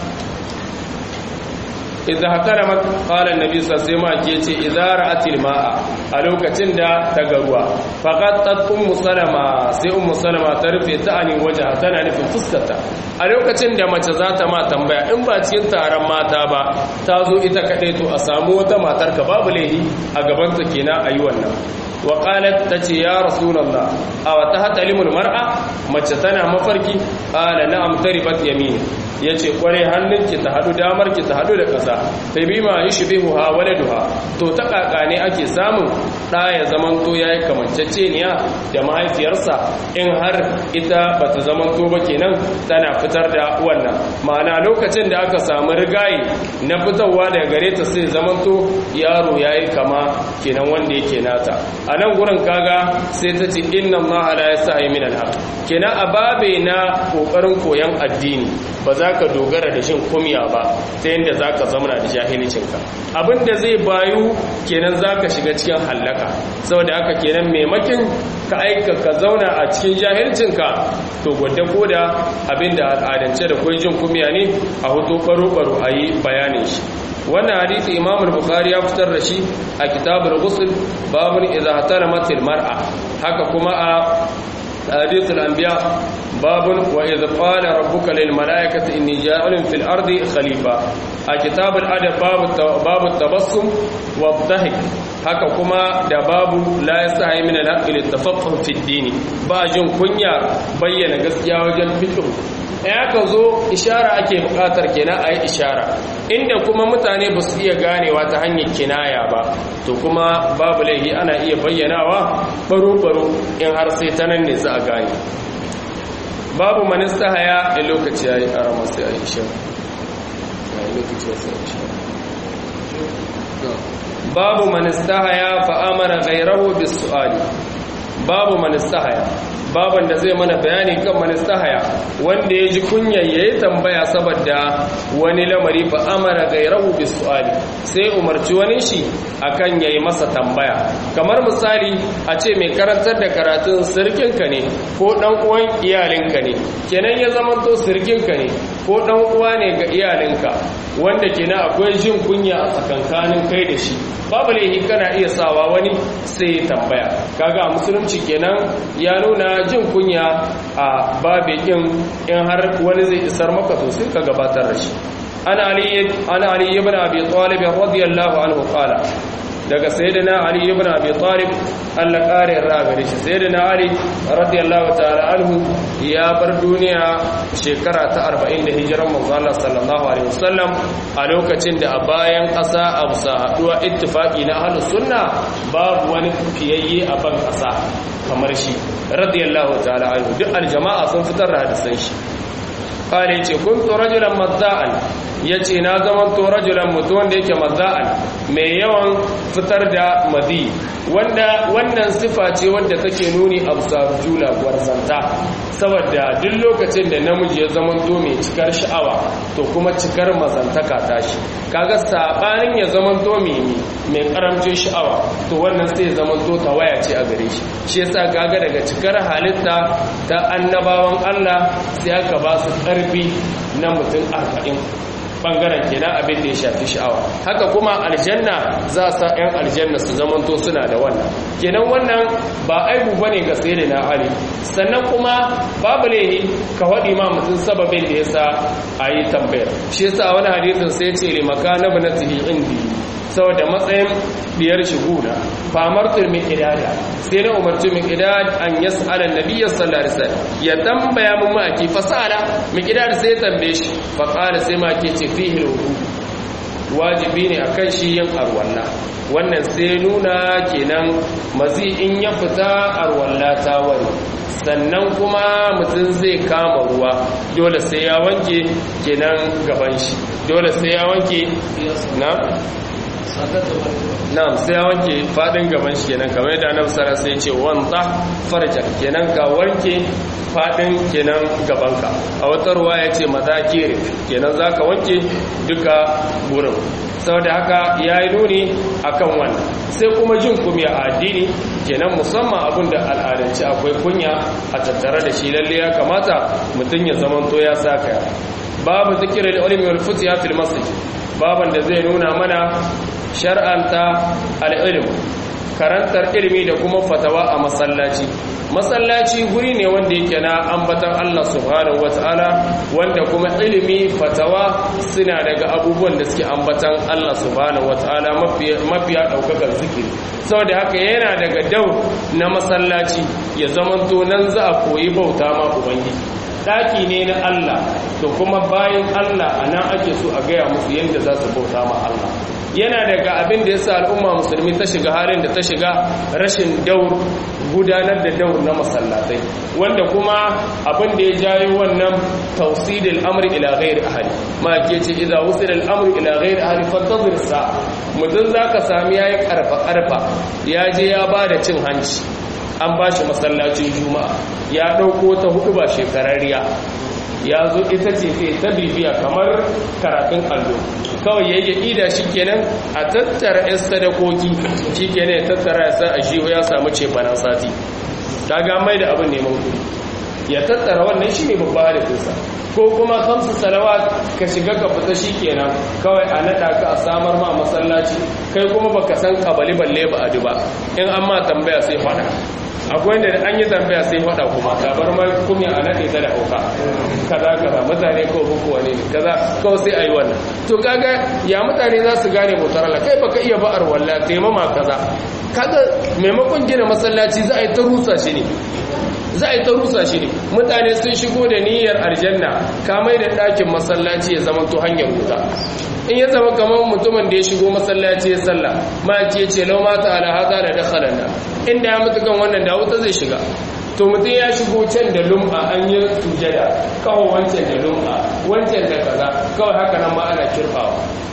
idza hakaramat qala annabi sallallahu alaihi wasallam yace idza ra'atil ma'a a lokacin da ta ga ruwa faqat ummu salama sai ummu salama ta rufe ta ani waja tana nufin fuskarta a lokacin da mace za ta ma tambaya in ba cikin taron mata ba ta zo ita kadai to a samu wata matar ka babu laihi a gaban ta kenan ayi wannan wa qalat tace ya rasulullah aw tahtalimul mar'a mace tana mafarki qala na'am taribat yamini yace kware hannunki ta hadu damar ki ta hadu da kasa sai bima yushbihuha waladuha to ta kaka ne ake samun da ya zamanto yayi kamanceceniya da mahaifiyarsa in har ita bata zamanto ba kenan tana fitar da wannan ma'ana lokacin da aka samu rigayi na fitarwa daga gare ta sai zamanto yaro yayi kama kenan wanda yake nata a nan gurin kaga sai ta ce inna allaha la yasahi min alhaq kenan a babe na kokarin koyan addini ba za zaka dogara da shin kumya ba ta yanda zaka zamana da jahilcinka abinda zai bayu kenan zaka shiga cikin hallaka saboda haka kenan maimakin ka aika ka zauna a cikin jahilcinka to gwada koda abinda al'adance da kwai jin kumya ne a hutu baro-baro a yi bayanin shi wannan hadisi imam al-bukhari ya fitar da shi a kitabul ghusl babun idza hataramat al-mar'a haka kuma a hadith al-anbiya babun wa idza qala rabbuka lil malaikati inni ja'ilun fil ardi khalifa a kitabul adab babu babu tabassum wa dhahik haka kuma da babu la yasahi min al-haqqi litafaqquh fi ad-din ba jin kunya bayyana gaskiya wajen fiqh ya ka zo ishara ake bukatar kenan a yi ishara inda kuma mutane ba su iya ganewa ta hanyar kinaya ba to kuma babu laihi ana iya bayyanawa baro-baro in har sai ta nan ne za a gane babu manista haya a lokaci ya yi ara masu ya yi babu manista haya fa'amara gairahu bisu'ali babu manista haya baban da zai mana bayani kan manistahaya wanda ya ji kunya ya yi tambaya saboda wani lamari fa amara gairahu bis su'ali sai umarci wani shi akan yayi masa tambaya kamar misali a ce mai karantar da karatun sirkinka ne ko dan uwan iyalinka ne kenan ya zama to sirkinka ne ko dan uwa ne ga iyalinka wanda kenan akwai jin kunya a tsakankanin kai da shi babu laifi kana iya sawa wani sai ya tambaya kaga a musulunci kenan ya nuna jin kunya a babikin in har wani zai isar maka to sai ka gabatar da shi ana ali ana ali ibn abi talib radiyallahu anhu qala daga sayyidina ali ibn abi talib Allah kare raga shi sayyidina ali radiyallahu ta'ala anhu ya bar duniya shekara ta 40 da hijiran manzo Allah sallallahu alaihi wasallam a lokacin da a bayan ƙasa a bisa haduwa ittifaqi na ahlus sunna babu wani fiyayye a ban ƙasa kamar shi radiyallahu ta'ala anhu duk aljama'a sun fitar da hadisan shi kare ce kuntu rajulan mazza'an yace na zaman to rajulan mutum wanda yake mazza'an mai yawan fitar da madi wanda wannan sifa ce wanda take nuni a jula gwarzanta saboda duk lokacin da namiji ya zaman to mai cikar sha'awa to kuma cikar mazantaka tashi kaga sabanin ya zaman to mai mai karamcin sha'awa to wannan sai zaman to tawaya ce a gare shi shi yasa kaga daga cikar halitta ta annabawan Allah sai aka ba su ƙarfi na mutum arba'in bangaren kenan abin da ya shafi sha'awa haka kuma aljanna za a sa 'yan aljanna su zamanto suna da wannan kenan wannan ba aibu ba ne ga sai na ali sannan kuma babu lehi ka waɗi ma mutum sababin da ya sa a yi tambayar shi yasa wani hadisin sai ce limaka na binatihi indi saboda matsayin biyar shiguna famar turmi idada sai na umarci min idad an yas'ala nabiyyi sallallahu alaihi wasallam ya tambaya mun ma ki fasala min idad sai ya tambaye shi fa qala sai ma ke ce fihi ruku wajibi ne akan shi yin arwalla wannan sai nuna kenan mazi in ya fita arwalla ta wani sannan kuma mutum zai kama ruwa dole sai ya wanke kenan gaban shi dole sai ya wanke na na'am sai ya wanke fadin gaban shi kenan kamar yadda annabi sallallahu alaihi wasallam sai ya ce wanta farja kenan ka wanke fadin kenan gabanka a wata ruwa ya ce mazakir kenan zaka wanke duka gurin saboda haka yayi nuni akan wannan sai kuma jin kunya a addini kenan musamman abin da al'adance akwai kunya a tattare da shi lalle ya kamata mutum ya zamanto ya saka babu zikirin ilmi wal futiya fil masjid baban da zai nuna mana shar'anta al'ilm karantar ilimi da kuma fatawa a masallaci masallaci guri ne wanda yake na ambatan Allah subhanahu wataala wanda kuma ilimi fatawa suna daga abubuwan da suke ambatan Allah subhanahu wataala mafiya daukakan zikiri saboda haka yana daga dau na masallaci ya zamanto nan za a koyi bauta ma ubangiji daki ne na Allah to kuma bayan Allah a nan ake so a gaya musu yadda za su bauta ma Allah yana daga abin da ya sa al'umma musulmi ta shiga halin da ta shiga rashin daur gudanar da daur na masallatai wanda kuma abin da ya jayo wannan tausidil amri ila ghairi ahli ma ke ce idza wusila al amru ila ghairi ahli fantazir sa mutun zaka sami yayi karfa karfa ya je ya bada cin hanci an ba shi masallacin juma'a ya ɗauko ta hudu ba shekararriya ya zo ita ce sai ta bibiya kamar karatun allo kawai ya yi ida shi kenan a tattara 'yan sadakoki shi kenan ya tattara ya sa a shi ya samu ce bana sati ta ga mai da abin neman kudi ya tattara wannan shi ne babba halittinsa ko kuma kamsu salawat ka shiga ka fita shi kenan kawai a naɗa ka a samar ma masallaci kai kuma baka san kabali balle ba a ba in an ma tambaya sai faɗa akwai da an yi tambaya sai faɗa kuma tabar ma kuma a naɗe ta da hauka kaza kaza mutane ko bukuwa ne kaza kawai sai a yi wannan to kaga ya mutane za su gane mutarala kai baka iya ba'ar walla taimama kaza kaga maimakon gina masallaci za a yi ta rusa shi ne za a yi ta rusa shi ne mutane sun shigo da niyyar aljanna kamai da ɗakin masallaci ya zama to hanyar wuta in ya zama kamar mutumin da ya shigo masallaci ya salla ma ke ce lau mata ala hada da dakhalan na inda ya mutu kan wannan da wuta zai shiga to mutum ya shigo can da lum'a an yi sujada kawai wancan da lum'a wancan da kaza kawai haka nan ma ana kirfawa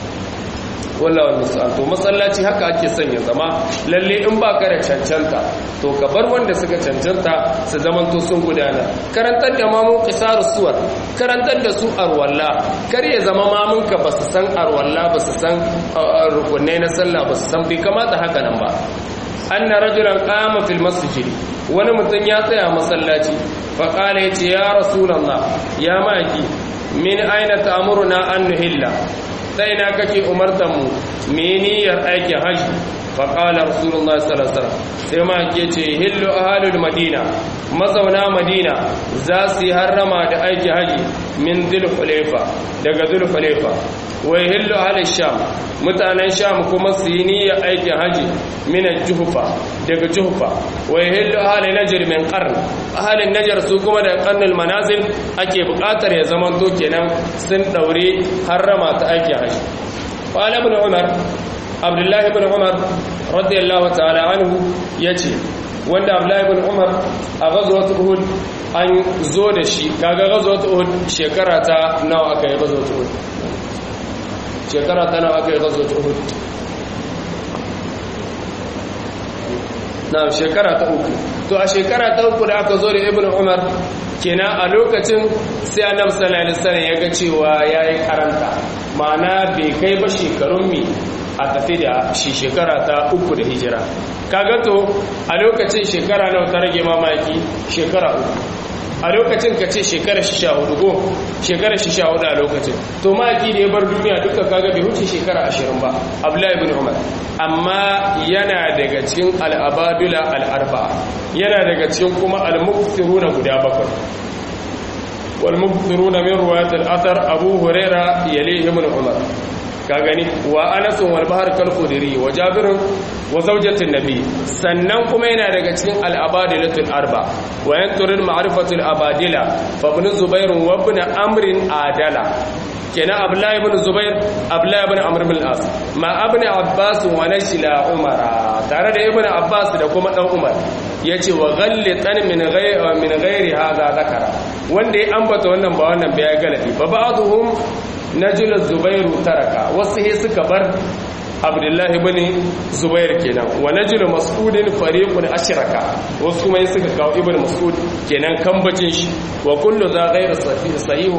wallahi misal to masallaci haka ake son ya zama lalle in ba ka da cancanta to ka bar wanda suka cancanta su zaman to sun gudana karantar da mamun qisarus suwar karantar da su arwalla kar ya zama mamun ka ba su san arwalla ba su san rukunai na sallah ba su san bai kamata haka nan ba anna rajulan qama fil masjid wani mutum ya tsaya masallaci fa qala yace ya rasulullah ya maki min aina ta'muruna an nuhilla sai na kake umartanmu meniyar aikin hajji faƙala rasulullah salasar sai ma ke ce hillu ahalul madina mazauna madina za su yi harrama da aiki haji min zulhulefa daga zulhulefa wai hillu ahalul sham mutanen sham kuma su yi niyyar aikin haji min juhufa daga juhufa wai hillu ahalul najar min qarn ahalul najar su kuma da qarnul manazil ake buƙatar ya zamanto kenan sun daure harrama ta aikin haji qala ibn umar abdullahi ibn umar radiyallahu ta'ala anhu yace wanda abdullahi ibn umar a ghazwat uhud an zo da shi kaga ghazwat uhud shekara ta nawa aka yi ghazwat uhud shekara ta nawa aka yi ghazwat uhud na shekara ta uku to a shekara ta uku da aka zo da ibn umar kenan a lokacin sai annabi sallallahu alaihi wasallam ya ga cewa yayi karanta ma'ana bai kai ba shekarun mi a tafi da shi shekara ta uku da hijira kaga to a lokacin shekara nawa ta rage mamaki shekara uku a lokacin ka ce shekara shi sha hudu ko shekara shi sha hudu a lokacin to maki da ya bar duniya duka kaga bai wuce shekara ashirin ba abdullahi bin umar amma yana daga cikin al'abadula al'arba yana daga cikin kuma al-muktiruna guda bakwai wal muktiruna min ruwayat al-athar abu huraira yalihi ibn umar ka gani wa anasun wal bahar kal khudri wa jabir wa zawjatin nabi sannan kuma yana daga cikin al abadilatul arba wa yanturul ma'rifatul abadila fa ibn zubair wa ibn amr adala kenan abdullahi ibn zubair abdullahi ibn amr bin as ma ibn abbas wa nashila umar tare da ibn abbas da kuma dan umar yace wa ghallitan min ghayri min ghairi hadha zakara wanda ya ambata wannan ba wannan bai galadi ba ba'dhum najula zubairu taraka wasu he suka bar abdullahi bane zubair kenan wa najulu mas'udin fariqun ashraka wasu kuma yin suka kawo ibnu mas'ud kenan kambacin shi wa kullu za ghayra sahihu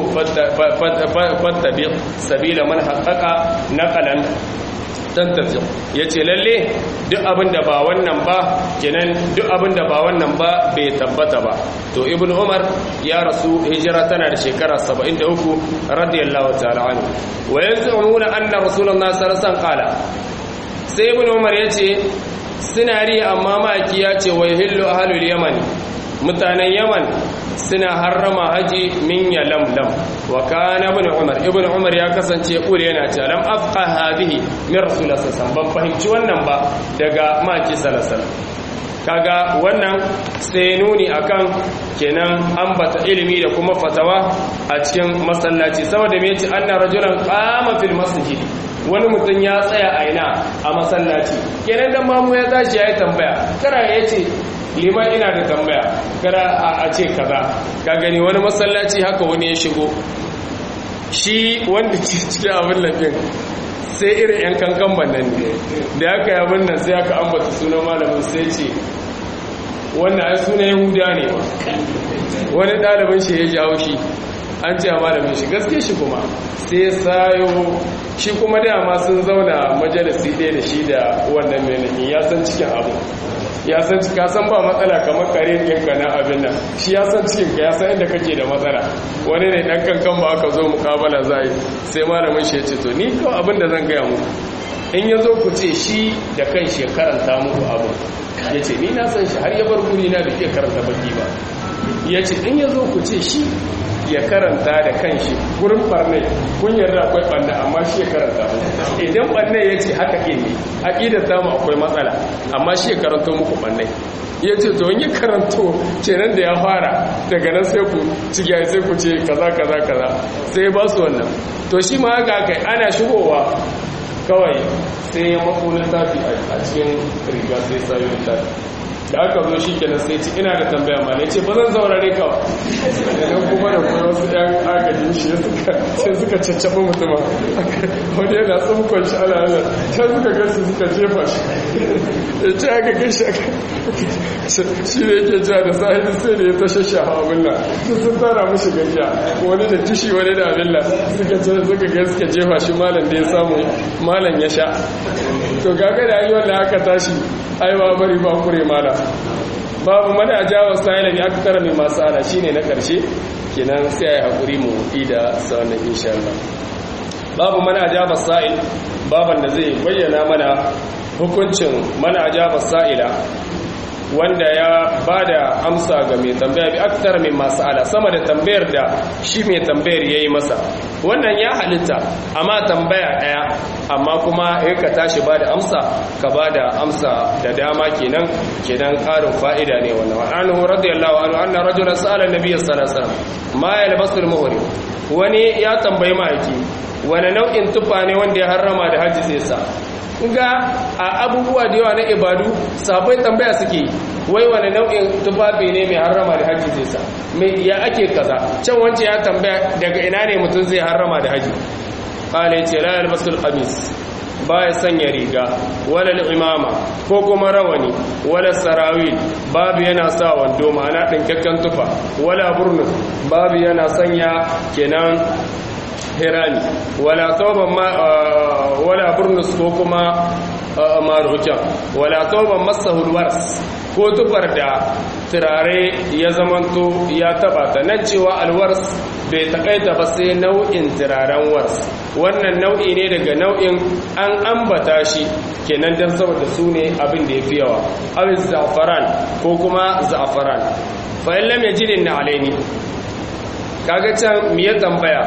fattabi sabila man haqqaqa naqalan dan tafiya yace lalle duk abinda ba wannan ba kenan duk abinda ba wannan ba bai tabbata ba to ibnu umar ya rasu hijira tana da shekara 73 radiyallahu ta'ala anhu wa yaz'umuna anna rasulullahi sallallahu alaihi wasallam qala sai ibnu umar yace suna riya amma maki ya ce wa hillu ahlul yamani mutanen yaman suna harrama haji min ya lamlam wa kana ibn umar ibn umar ya kasance kure yana ce lam afqa hadhihi min rasulullah sallallahu ban fahimci wannan ba daga maki sallallahu kaga wannan sai nuni akan kenan ambata ilimi da kuma fatawa a cikin masallaci saboda me yace anna rajulan qama fil masjid wani mutum ya tsaya a ina a masallaci kenan dan mamu ya tashi yayi tambaya kara yace liman ina da tambaya kara a ce kaza ka gani wani masallaci haka wani ya shigo shi wanda cikin abin lafin sai irin yan kankan bannan ne da aka yi abin nan sai aka ambata sunan malamin sai ce wannan ai sunan yahuda ne ba wani ɗalibin shi ya ji haushi an ce a malamin shi gaske shi kuma sai sayo shi kuma dama sun zauna majalisi ɗaya da shi da wannan mai ya san cikin abu ya san ka san ba matsala kamar kare ɗinka na abin nan shi ya san cikin ka ya san inda kake da matsala wani ne ɗan kankan ba aka zo mukabala za yi sai malamin shi ya ce to ni kawai abin da zan gaya muku in ya zo ku ce shi da kan shi ya karanta muku abu ya ce ni na san shi har ya bar guri na da ke karanta baki ba ya ce in ya zo ku ce shi ya karanta da kanshi gurin barnai kun yarda akwai barna amma shi ya karanta idan barnai ya ce haka ke ne aƙidar tamu akwai matsala amma shi ya karanto muku barnai ya ce to yi karanto kenan da ya fara daga nan sai ku cigiya sai ku ce kaza kaza kaza sai ba su wannan to shi ma haka kai ana shigowa kawai sai ya mako littafi a cikin riga sai sayo littafi da aka zo shi kenan sai ci ina da tambaya ma ne ce ba zan zaurare ka ba idan kuma da kuma wasu ɗan agajin shi sai suka caccaba mutuma wani yana tsunkon shi ala ala can suka gasu suka jefa shi ya ce aka gashi aka shi ne yake ja da sahibi sai da ya ta shasha abin nan duk sun tara mushi gajiya wani da tishi wani da abin nan suka ce suka ga suka jefa shi malam da ya samu malam ya sha to gaga da yi wanda aka tashi aiwa bari ba kure mala babu mana ajawa sa'ila ne aka tara mai masu ala shine na karshe kenan sai ai hakuri mu ida sanan insha Allah babu mana ajaba sa'il baban da zai bayyana mana hukuncin mana ajaba sa'ila wanda ya bada amsa ga mai tambaya bi aktar min masala sama da tambayar da shi mai tambayar yayi masa wannan ya halitta amma tambaya daya amma kuma in ka tashi bada amsa ka bada amsa da dama kenan kenan karin fa'ida ne wannan wa anhu radiyallahu anhu anna rajulan sa'ala nabiyyi sallallahu alaihi wasallam ma yalbasu al-muhrim wani ya tambayi mahaifi wani nau'in tufa ne wanda ya harrama da hajji zai sa ga a abubuwa da yawa na ibadu sabai tambaya suke wai wani nau'in tufafi ne mai harrama da haji zai sa mai ya ake kaza can wance ya tambaya daga ina ne mutum zai harrama da haji kala ce la yalbasul qamis baya sanya riga wala imama ko kuma rawani wala sarawil babu yana sa wando ma'ana dinkakken tufa wala burnus babu yana sanya kenan hirani wala tauban ma wala burnus ko kuma marujan wala tauban masahul wars ko tufar da turare ya zamanto ya taba ta nan cewa alwars bai takaita ba sai nau'in turaren wars wannan nau'i ne daga nau'in an ambata shi kenan dan saboda su ne abin da ya fi yawa awin za'afaran ko kuma za'afaran fa in lam yajidin na alaini kaga can me ya tambaya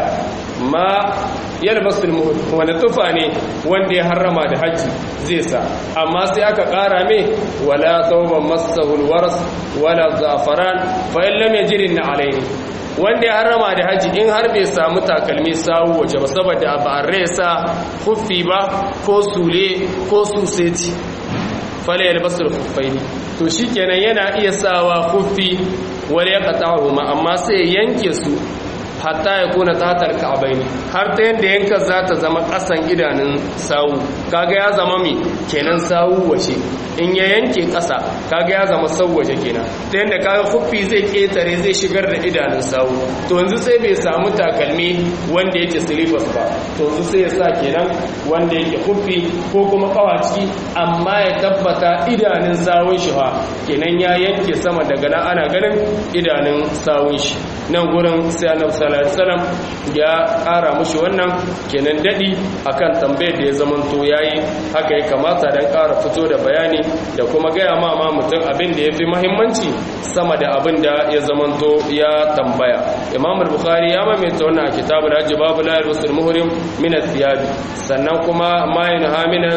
ma yalbasul muhud wani tufa ne wanda ya harrama da haji zai sa amma sai aka kara mai wala tauban masahul waras wala zafaran fa in lam yajid na alaini wanda ya harrama da haji in har bai samu takalmi sawu waje ba saboda ba resa huffi ba ko sule ko suseti fala yalbasul khuffaini to shikenan yana iya sawa huffi wala yaqta'uhuma amma sai yanke su hatta ya kuna tatar ka'abaini har ta yadda yanka za ta zama ƙasan idanun sawu kaga ya zama mi kenan sawu wace in ya yanke ƙasa kaga ya zama sau waje kenan ta yadda kaga huffi zai ƙetare zai shigar da idanun sawu to yanzu sai bai samu takalmi wanda yake silifas ba to yanzu sai ya sa kenan wanda yake huffi ko kuma kawaci amma ya tabbata idanun sawun shi fa kenan ya yanke sama daga nan ana ganin idanun sawun shi nan gurin sai annabi sallallahu alaihi wasallam ya ƙara mushi wannan kenan dadi akan tambayar da ya zamanto yayi haka ya kamata dan ƙara fito da bayani da kuma gaya ma ma mutum abin da yafi muhimmanci sama da abin da ya zamanto ya tambaya imam al-bukhari ya maimaita wannan a kitabul hajj babu la yalbasul muhrim min ath-thiyab sannan kuma ma yanhamina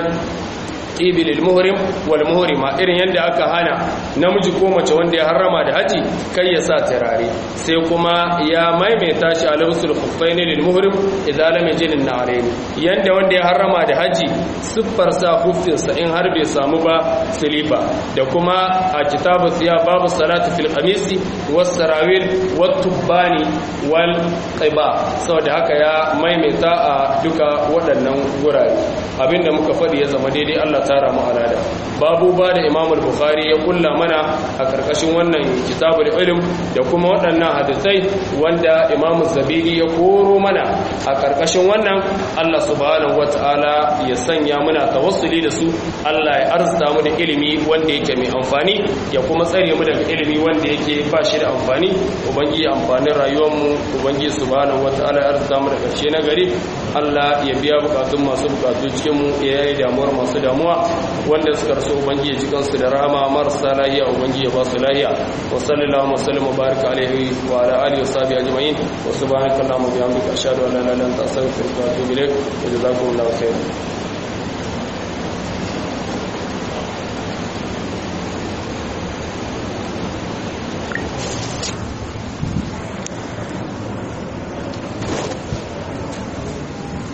ibil muhrim wal muhrima irin yadda aka hana namiji ko mace wanda ya harrama da haji kai ya sa turare sai kuma ya maimaita shi a lawsul khuffain lil muhrim idza lam yajid an na'rayn yanda wanda ya harrama da haji siffar sa huffin sa in har bai samu ba silifa da kuma a kitabu siya babu salatu fil qamisi was sarawil wat tubani wal qiba saboda haka ya maimaita a duka waɗannan gurare abinda muka faɗi ya zama daidai Allah tara mu alada babu ba da Imam al-Bukhari ya kulla mana a karkashin wannan kitabul ilm da kuma waɗannan hadisai wanda Imam Zabiri ya koro mana a karkashin wannan Allah subhanahu wataala ya sanya muna tawassuli da su Allah ya arzuta mu da ilimi wanda yake mai amfani ya kuma tsare mu daga ilimi wanda yake ba shi da amfani ubangiji amfanin rayuwar mu ubangiji subhanahu wataala ya arzuta mu da karshe na gari Allah ya biya bukatun masu bukatu cikin mu ya yi damuwar masu damuwa wanda suka rasu ubangiji cikin su da rahama marasa lahiya ubangiji ya ba su lahiya wa sallallahu wa sallam wa baraka alaihi wa ala alihi wa sahbihi ajma'in wa subhanaka allahumma wa bihamdika ashhadu an la ilaha illa anta astaghfiruka wa atubu ilaik wa jazakumullahu khairan